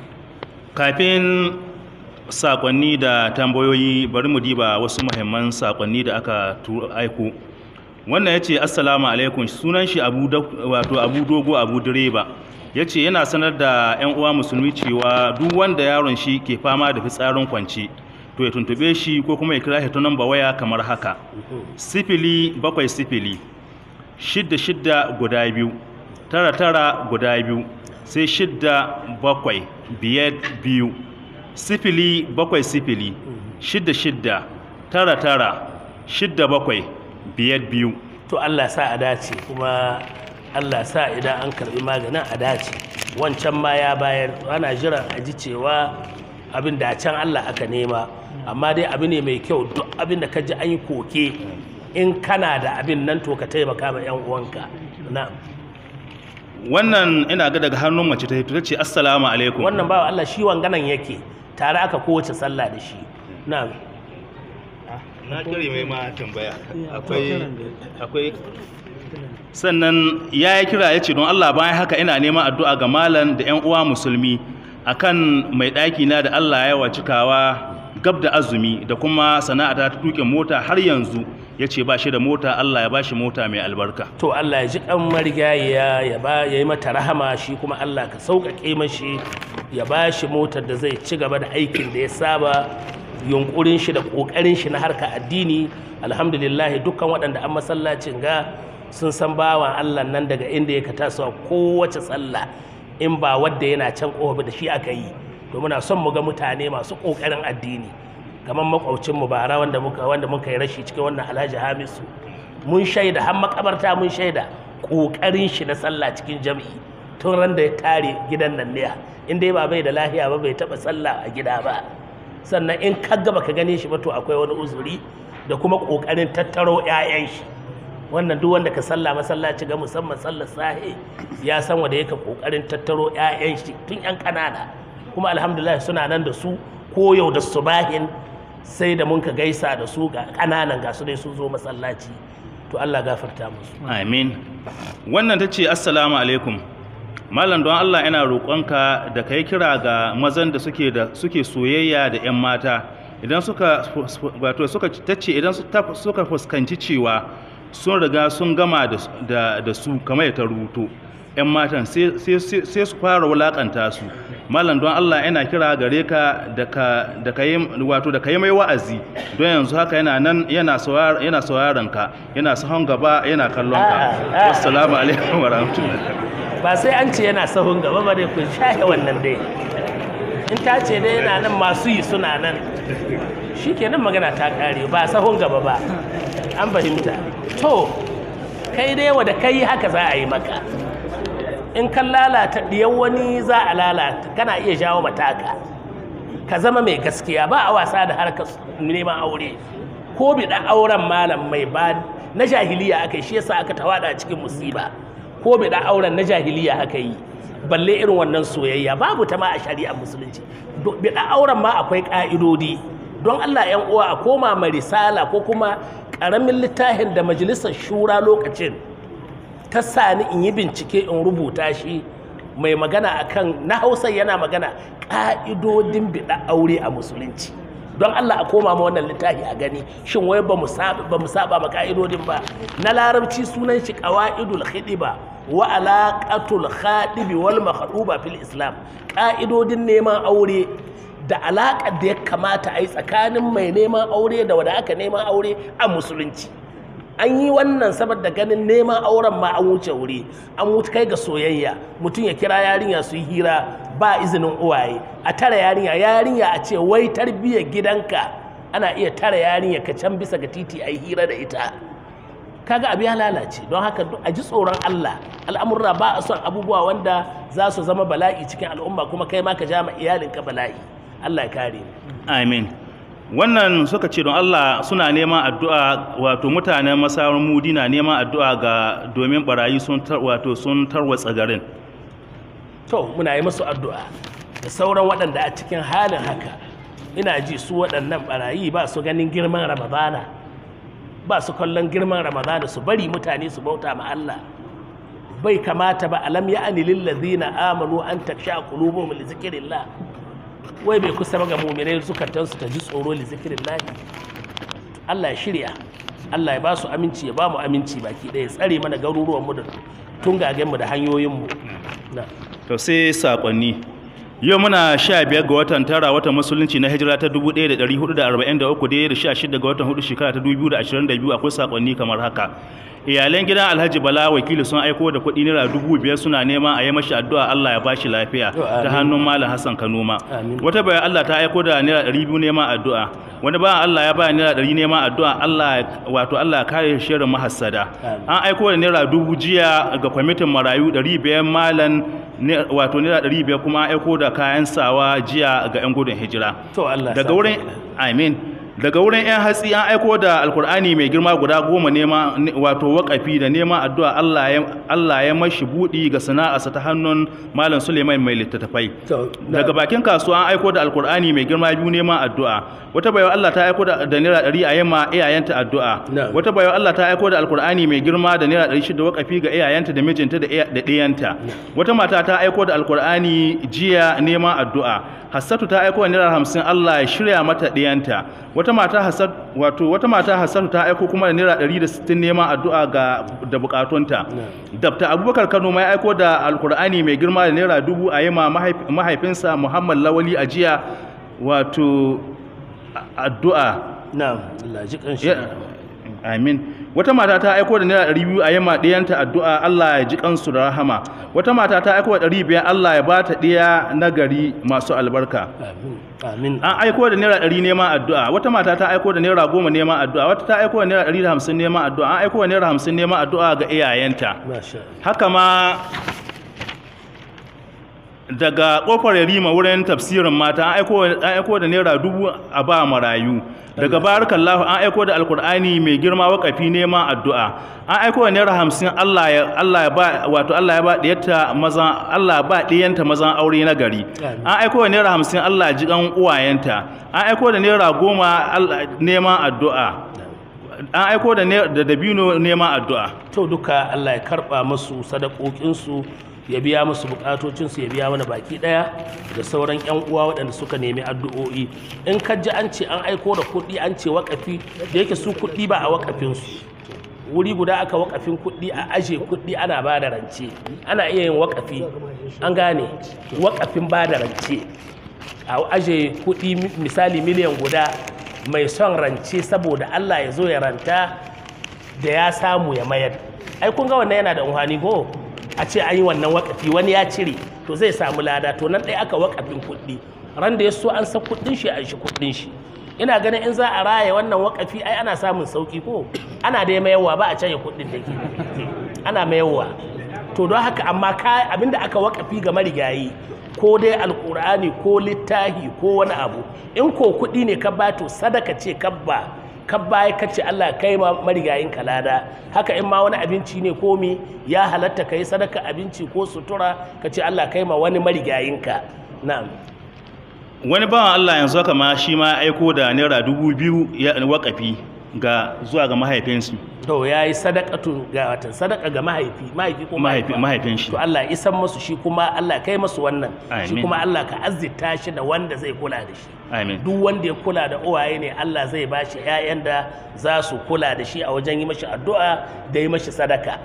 kafin sakonni da tambayoyi bari mu diba wasu muhimman sakonni da aka aiko wannan ya ce assalamu alaikum sunan shi abu wato abu dogo abu direba ya ce yana sanar da 'yan uwa musulmi cewa duk wanda yaron shi ke fama da fitsarin kwanci to ya tuntube shi ko kuma ya kira shi ta namba waya kamar haka sifili bakwai sifili shidda shidda guda biyu tara tara guda biyu sai shidda bakwai biyar biyu sifili bakwai sifili shidda shidda tara tara shidda bakwai biyar biyu to Allah sa a dace kuma Allah sa idan an karbi maganin a dace wancan ma ya bayar ana jiran a ji cewa abin da can Allah aka nema amma dai abu ne mai kyau duk abin da ka ji an yi koke in kana da abin nan to ka taimaka ma yan uwanka na'am wannan ina ga daga hannun mace ta hito ta ce assalamu alaikum wannan bawa Allah shi wanganan yake tare aka kowace sallah da shi na'am na kare mai ma tambaya akwai akwai sannan ya yi kira ya ce don Allah bayan haka ina neman addu'a ga malam da 'yan uwa musulmi akan mai ɗaki na da Allah ya wa cikawa gab da azumi da kuma sana'ata ta tuƙe mota har yanzu ya ce ba shi da mota Allah ya ba shi mota mai albarka to Allah ya ji kan marigayya ya ba ya yi mata rahama shi kuma Allah ka sauƙaƙe mashi ya ba shi motar da zai ci gaba da aikin da ya saba yunkurin shi da ƙoƙarin shi na harka addini alhamdulillah dukkan waɗanda an masallacin ga sun san bawan Allah nan daga inda ya ka tasowa kowace sallah in ba wadda yana can ƙofa da shi aka yi to muna son mu ga mutane masu ƙoƙarin addini kamar makwaucin mu bara wanda muka wanda muka yi rashi cikin wannan Alhaji Hamisu mun shaida har makabarta mun shaida ƙoƙarin shi na sallah cikin jami'i tun ran da ya tare gidan nan ne in dai ba bai da lahiya ba bai taɓa sallah a gida ba sannan in ka gaba ka gane shi ba to akwai wani uzuri da kuma ƙoƙarin tattaro 'ya'yan shi wannan duk wanda ka sallah masallaci ga musamman sallar sahi ya san wanda yake ƙoƙarin tattaro 'ya'yan shi tun 'yan ƙanana kuma alhamdulillah suna nan da su ko yau da subahin sai da mun ka gaisa da su ga ƙananan ga su dai sun zo masallaci to Allah gafarta musu amin wannan ta ce assalamu alaikum malam don Allah ina roƙonka da kai kira ga mazan da suke da suke soyayya da 'yan mata idan suka wato suka tace idan suka fuskanci cewa sun riga sun gama da, da, su kamar ta rubuto 'yan matan sai sai- sai sai su fara wulakanta su malam don Allah yana kira gare ka da ka da ka yi wato da ka yi mai wa'azi don yanzu haka yana nan yana saurara yana sauraron ka yana sahon gaba yana kallon ka A'a, a'a. assalamu alaikum wa rahmatullahi ba sai an ce yana sahun gaba ba dai ku shahe wannan dai in ta ce dai yana nan masu yi suna nan shi kenan magana ta kare ba sahun gaba ba an fahimta to kai dai wa da kai haka za a yi maka in kan lalata ɗiyan wani za a lalata kana iya jawo mataka ka zama mai gaskiya ba a wasa da harkar neman aure ko biɗa auren malam mai ba na jahiliya aka yi shi yasa aka tawada a cikin musiba ko biɗa auren na jahiliya aka yi balle irin wannan soyayya babu ta ma a shari'ar musulunci Do- biɗa auren ma akwai ƙa'idodi don Allah ‘yan uwa a koma ma risala ko kuma ƙaramin littafin da majalisar shura lokacin ta sani in yi bincike in rubuta shi mai magana akan na hausa yana magana ƙa'idodin biɗa aure a musulunci don Allah a koma ma wannan littafi a gani shin wai ba mu saba ba mu saba ma ƙa'idodin ba na larabci sunan shi qawaidul khidiba wa alaqatul khadibi wal makhduba fil islam ƙa'idodin neman aure da alaƙar da ya kamata a yi tsakanin mai neman aure da wanda aka neman aure a musulunci an yi wannan saboda ganin neman auren ma an wuce wuri an wuce kai ga soyayya mutum ya kira yarinya su yi hira ba izinin uwaye a tara yarinya yarinya a ce wai tarbiyyar gidanka ana iya tara yarinya ka can bisa ga titi a yi hira da ita kaga abu ya lalace don haka duk a ji tsoron Allah al'amurra ba a son abubuwa wanda za su zama bala'i cikin al'umma kuma kai ma ka ja ma iyalinka bala'i Allah ya kare mu amin wannan suka ce don Allah suna neman addu'a wato mutanen masarun mudi na neman addu'a ga domin barayi sun tar- wato sun tarwatsa garin to muna yi musu addu'a da sauran waɗanda a cikin halin haka ina ji su waɗannan barayi ba su ganin girman ramadana ba su kallon girman ramadana su bari mutane su bauta ma Allah bai kamata ba alam ya ani lillazina amanu an taksha qulubuhum li zikrillah wai bai kusa ba ga mu'minai zukatansu ta ji tsoro li zikrillah Allah ya shirya Allah ya ba su aminci ya ba mu aminci baki ɗaya ya tsare mana garuruwan mu da tungagen mu da hanyoyin mu na to sai sakonni yau muna sha biyar ga watan tara watan musulunci na hijira ta 1443 daidai da sha shida ga watan hudu shekara ta 2022 akwai sakonni kamar haka iyalan gidan alhaji bala wakili sun aiko da kuɗi naira dubu biyar suna neman a yi mashi addu'a allah ya bashi lafiya To, amin. ta hannun malam hassan kanoma Amin. wata bayan allah ta aiko da naira ɗari biyu neman addu'a wani bayan allah ya ba naira ɗari neman addu'a allah ya- wato allah ya kare shirin mahassada Amin. an aiko da naira dubu jiya ga kwamitin marayu ɗari biyar malam ne- wato naira ɗari biyar kuma an aiko da kayan sawa jiya ga 'yan gudun hijira to Allah ya daga sa wurin ka amin daga wurin 'yan hatsi an aiko da alkur'ani mai girma guda goma nema ne- wato wakafi da neman addu'a Allah ya Allah ya mashi buɗi ga sana'arsa ta hannun malam Suleiman mai littattafai To, na- daga bakin kasuwa an aiko da alkur'ani mai girma biyu neman addu'a wata bayan Allah ta aiko da da naira ɗari a yamma iyayenta addu'a Na'am. wata bayan Allah ta aiko da alkur'ani mai girma da naira ɗari shida wakafi ga iyayenta da mijinta da iya- da ɗiyanta wata mata ta aiko da alkur'ani jiya neman addu'a hassatu ta aiko da naira hamsin Allah ya shirya mata ɗiyanta wata mata hassatu wato wata mata hassatu ta aiko kuma da naira ɗari da sittin neman addu'a ga da bukatunta dabta abubakar kano mai aiko da alkur'ani mai girma da naira dubu a yima mahaif- mahaifinsa muhammad lawali a jiya wato a- addu'a na'am Allah ji kanshi Ya- amin wata mata ta aiko da naira ɗari biyu a yamma ɗiyanta addu'a Allah ya ji kansu da rahama wata mata ta aiko da ɗari biyar Allah ya ba ta ɗiya na gari masu albarka amin amin an aiko da naira ɗari neman addu'a wata mata ta aiko da naira goma neman addu'a wata ta aiko da naira ɗari da hamsin neman addu'a an aiko da naira hamsin neman addu'a ga iyayenta masha haka ma daga kofar yarima wurin tafsirin mata an aiko an aiko da naira dubu a ba marayu daga barakallahu an aiko da alkur'ani mai girma wakafi neman addu'a an aiko da naira hamsin Allah ya Allah ya ba wato Allah ya ba diyarta maza Allah ba diyanta mazan aure na gari Amin. an aiko da naira hamsin Allah ji kan uwayenta an aiko da naira goma Allah- neman addu'a an aiko da ne- da dabino neman addu'a to duka Allah ya karba musu sadakokinsu ya biya musu bukatocinsu ya biya mana baki daya da sauran yan uwa waɗanda suka nemi addu'o'i in ka ji an ce an aiko da kuɗi an ce wakafi da yake su kuɗi ba a wakafinsu wuri guda aka wakafin kuɗi a aje kuɗi ana ba da rance ana iya yin wakafi an gane wakafin ba da rance a aje kuɗi mi- misali miliyan guda mai son rance saboda Allah ya zo ya ranta da ya samu ya mayar ai kun ga wannan yana da umhani ko a ce an yi wannan wakafi wani ya cire to zai samu lada to nan ɗaya aka wakafin kuɗi ran da ya so an san kuɗin shi an shi kuɗin shi ina ganin in za a raya wannan wakafi ai ana samun sauki ko ana da mayarwa ba a canye kuɗin da ke ana mayarwa to don haka amma ka abinda aka wakafi ga marigayi ko dai alkur'ani ko littahi ko wani abu in ko kuɗi ne ka ba to sadaka ce kabba kabba ya kace Allah kai ma marigayin kalada haka in ma wani abinci ne ko mi ya halatta kai sadaka abinci ko sutura ka ce Allah kai ma wani marigayinka na'am wani bawan Allah yanzu haka ma shi ma aiko da naira dubu biyu ya wakafi ga zuwa ga mahaifinsu to yayi sadaqatu ga watan sadaka ga mahaifi mahaifi ko Mahaifi- mahaifa? mahaifin shi. to Allah ya isan musu shi kuma Allah kai musu wannan shi Amin. kuma Allah ka azzita shi da wanda zai kula da shi amin duk wanda ya kula da uwaye ne Allah zai ba shi 'ya'yan da za su kula da shi a wajen yi mashi addu'a da yi mashi sadaka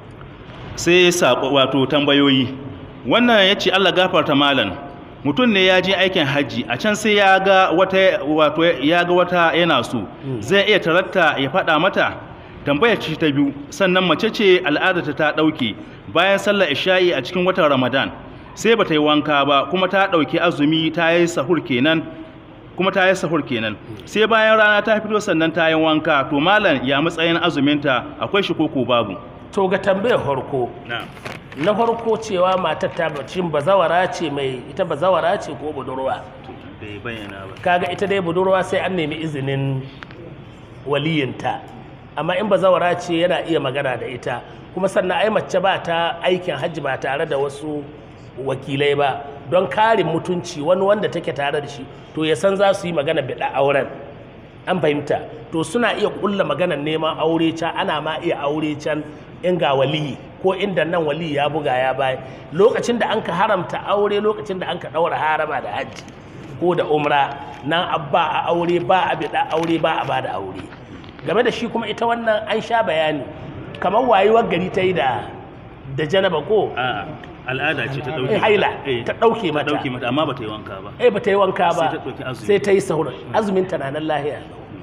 sai saƙo wato tambayoyi wannan ya ce Allah gafarta malam mutum ne ya je aikin hajji a can sai ya ga wata wato ya ga wata yana so zai iya taratta ya faɗa mata tambayar ce ta biyu sannan mace ce al'adarta ta ɗauke bayan sallar isha'i a cikin watan ramadan sai bata yi wanka ba kuma ta ɗauki azumi ta yi sahur kenan kuma ta yi sahur kenan sai bayan rana ta fito sannan ta yi wanka to malam ya matsayin azuminta akwai shi koko babu to ga tambayar farko na'am na farko cewa matar ta bacin bazawara ce mai ita bazawara ce ko budurwa bai bayyana ba kaga ita dai budurwa sai an nemi izinin waliyinta amma in bazawara ce yana iya magana da ita kuma sannan ai mace ba ta aikin hajji ba tare da wasu wakilai ba don karin mutunci wani wanda take tare da shi to ya san za su yi magana bida auren an fahimta to suna iya kulla maganar neman aure can ana ma iya aure can in ga waliyi ko inda nan waliyi ya buga ya baya lokacin da an ka haramta aure lokacin da an ka ɗaura harama da hajji ko da umra nan abba a aure ba a bida aure ba a bada aure game da shi kuma ita wannan an sha bayani kamar wayewar gari ta yi da da janaba ko A'a, al'ada ce ta dauke Eh, haila, Eh, ta ɗauke ta mata. dauke mata amma ba ta yi wanka ba eh ba ta yi wanka ba Sai ta ɗauki azumi. sai ta yi sahur azumin ta na nan lahiya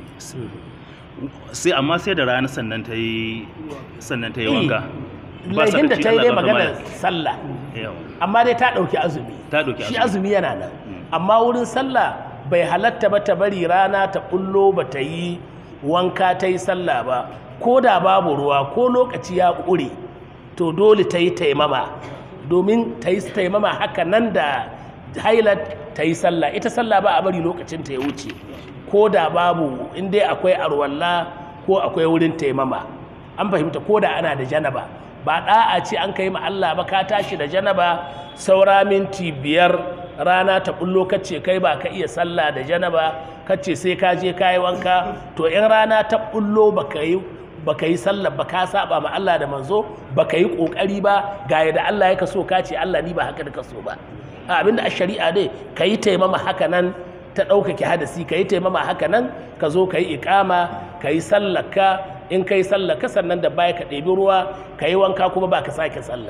sai amma sai da rana sannan ta yi sannan ta yi wanka Ba laifin da sakaci ta yi Allah dai ba maganar kamar- sallah Yawa. amma dai ta ɗauki azumi Ta ɗauki shi azumi. azumi yana nan amma wurin sallah bai halatta ba ta bari rana ta bullo ba ta yi wanka ta yi sallah ba ko da babu ruwa ko lokaci ya ƙure to dole ta yi taimama domin ta yi taimama haka nan da hailat ta yi sallah ita sallah ba a bari lokacin ta ya wuce ko da babu in dai akwai arwalla ko akwai wurin taimama an fahimta ko da ana da janaba ba da'a ce an kai ma Allah ba ka tashi da janaba saura minti biyar rana ta bullo kace kai ba ka iya sallah da janaba kace sai ka je ka yi wanka to in rana ta bullo baka yi baka yi sallah ba ka saba ma Allah da manzo baka yi kokari ba ga yadda Allah ya kaso ka ce Allah ni ba haka da kaso ba a abinda a shari'a dai ka yi taimama haka nan ta ɗaukake hadasi ka yi taimama haka nan ka zo ka yi ikama ka yi sallaka in ka yi sallaka sannan da baya ka ɗebi ruwa ka yi wanka kuma ba ka sake sallar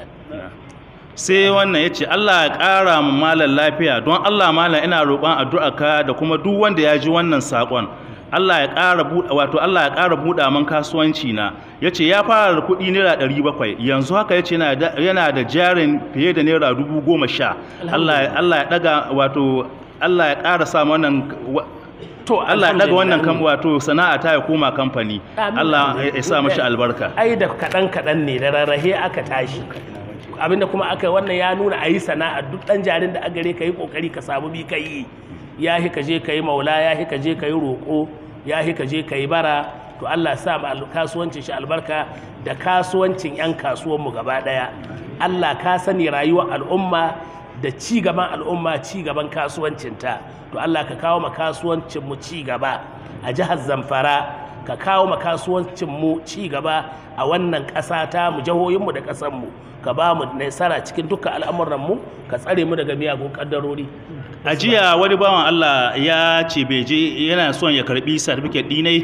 sai wannan ya ce Allah ya ƙara mu malam lafiya don Allah malam ina roƙon addu'a ka da kuma duk wanda ya ji wannan saƙon Allah ya ƙara buɗa wato Allah ya ƙara buɗa man kasuwanci na ya ce ya fara da kuɗi naira ɗari bakwai yanzu haka ya ce yana da jarin fiye da naira dubu goma sha Allah ya- Allah ya ɗaga wato Allah ya ƙara sa wannan wa- to Allah ya ɗaga wannan kam alhamdulillah. wato sana'a ta ya koma kamfani Amin. Allah ya ya sa mashi albarka ai da kaɗan kaɗan ne da rarrahe aka tashi abinda kuma aka wannan ya nuna a yi sana'a duk ɗan jarin da agare ka yi ƙoƙari ka samu bi ka yi ya hi ka je ka yi maula ya hi ka je ka yi roƙo ya hi ka je ka yi bara to Allah sa ma al- kasuwancin shi albarka da kasuwancin 'yan kasuwanmu gaba ɗaya Allah ka sani rayuwar al'umma da ci gaban al'umma ci gaban kasuwancinta to Allah ka kawo ma kasuwancinmu ci gaba a jihar Zamfara ka kawo ma kasuwancinmu ci gaba a wannan ƙasa ta mu jihohinmu da ƙasanmu ka ba mu nasara cikin dukkan al'amuranmu ka tsare mu daga miyagun ƙaddarori a jiya wani bawan Allah ya ce bai je yana son ya karbi certificate dinai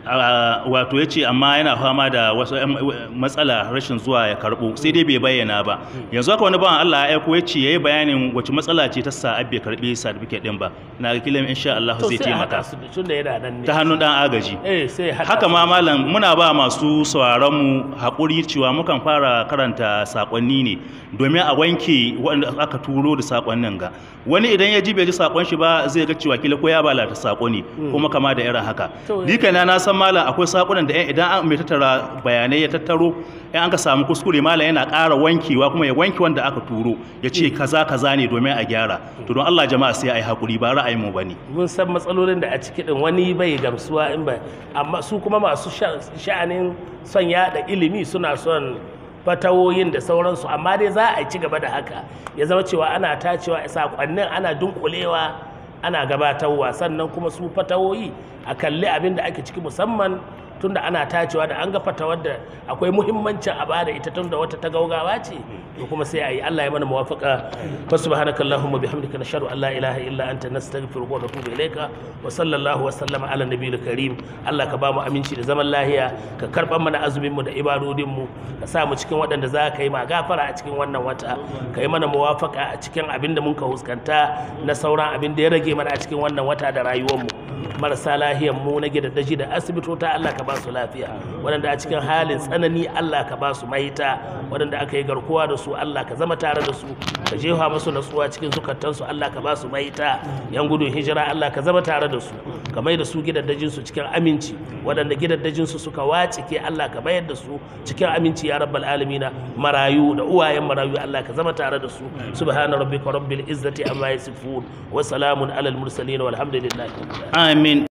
a- wato ya ce amma yana fama da wasu 'yan matsala rashin zuwa ya karɓo sai dai bai bayyana ba yanzu haka wani bawan Allah ya aiko ya ce ya yi bayanin wace matsala ce ta sa abbe karɓi certificate ɗin ba na ga kilan insha Allah to zai sai a haɗa taimaka su da tun da yana nan ne ta hannun ɗan agaji eh sai ya haɗa haka su. ma malam muna ba masu sauraron mu haƙuri cewa mukan fara karanta sakonni ne domin a wanke wanda aka turo da sakonnin ga wani idan ya ji bai ji sakon shi ba zai ga cewa kila ko ya balata sako ne kuma kama da irin haka To, ni kaina na san malam akwai sakonan da idan an mai tattara bayanai ya tattaro in an ka samu kuskure malam yana ƙara wankewa kuma ya wanke wanda aka turo ya ce kaza kaza ne domin a gyara to don Allah jama'a sai a yi haƙuri ba ra'ayin mu bane mun san matsalolin da a ciki din wani bai gamsuwa in ba amma su kuma masu sha- sha'anin son yada ilimi suna son fatawoyin da sauransu amma dai za a ci gaba da haka ya zama cewa ana tacewa sakonnin ana dunkulewa ana gabatarwa sannan kuma su fatawoyi a kalli abin da ake ciki musamman tunda ana tacewa da an ga fatawar da akwai muhimmancin a bada ita tunda wata ta gaugawa ce to kuma sai a yi Allah ya mana muwafaka fa subhanakallahumma bihamdika nashhadu an la ilaha illa anta nastaghfiruka wa natubu ilayka wa sallallahu wa sallama ala nabiyil karim Allah ka ba mu aminci da zaman lahiya ka karban mana azumin mu da ibadodin mu ka sa mu cikin waɗanda za ka yi ma gafara a cikin wannan wata ka yi mana muwafaka a cikin abin da mun ka huskanta na sauran abin da ya rage mana a cikin wannan wata da rayuwar mu marasa lahiyan mu na gidaddaji da asibitota Allah ka ba su lafiya waɗanda a cikin halin tsanani Allah ka ba su mahita waɗanda aka yi garkuwa da su Allah ka zama tare da su ka jefa musu natsuwa cikin zukatansu Allah ka ba su mahita yan gudun hijira Allah ka zama tare da su ka mai da su gidaddajin su cikin aminci waɗanda gidaddajin su suka wacike Allah ka bayar da su cikin aminci ya rabbal alamina marayu da uwayen marayu Allah ka zama tare da su subhana rabbika rabbil izzati amma yasifun wa salamun alal mursalin walhamdulillahi rabbil alamin amin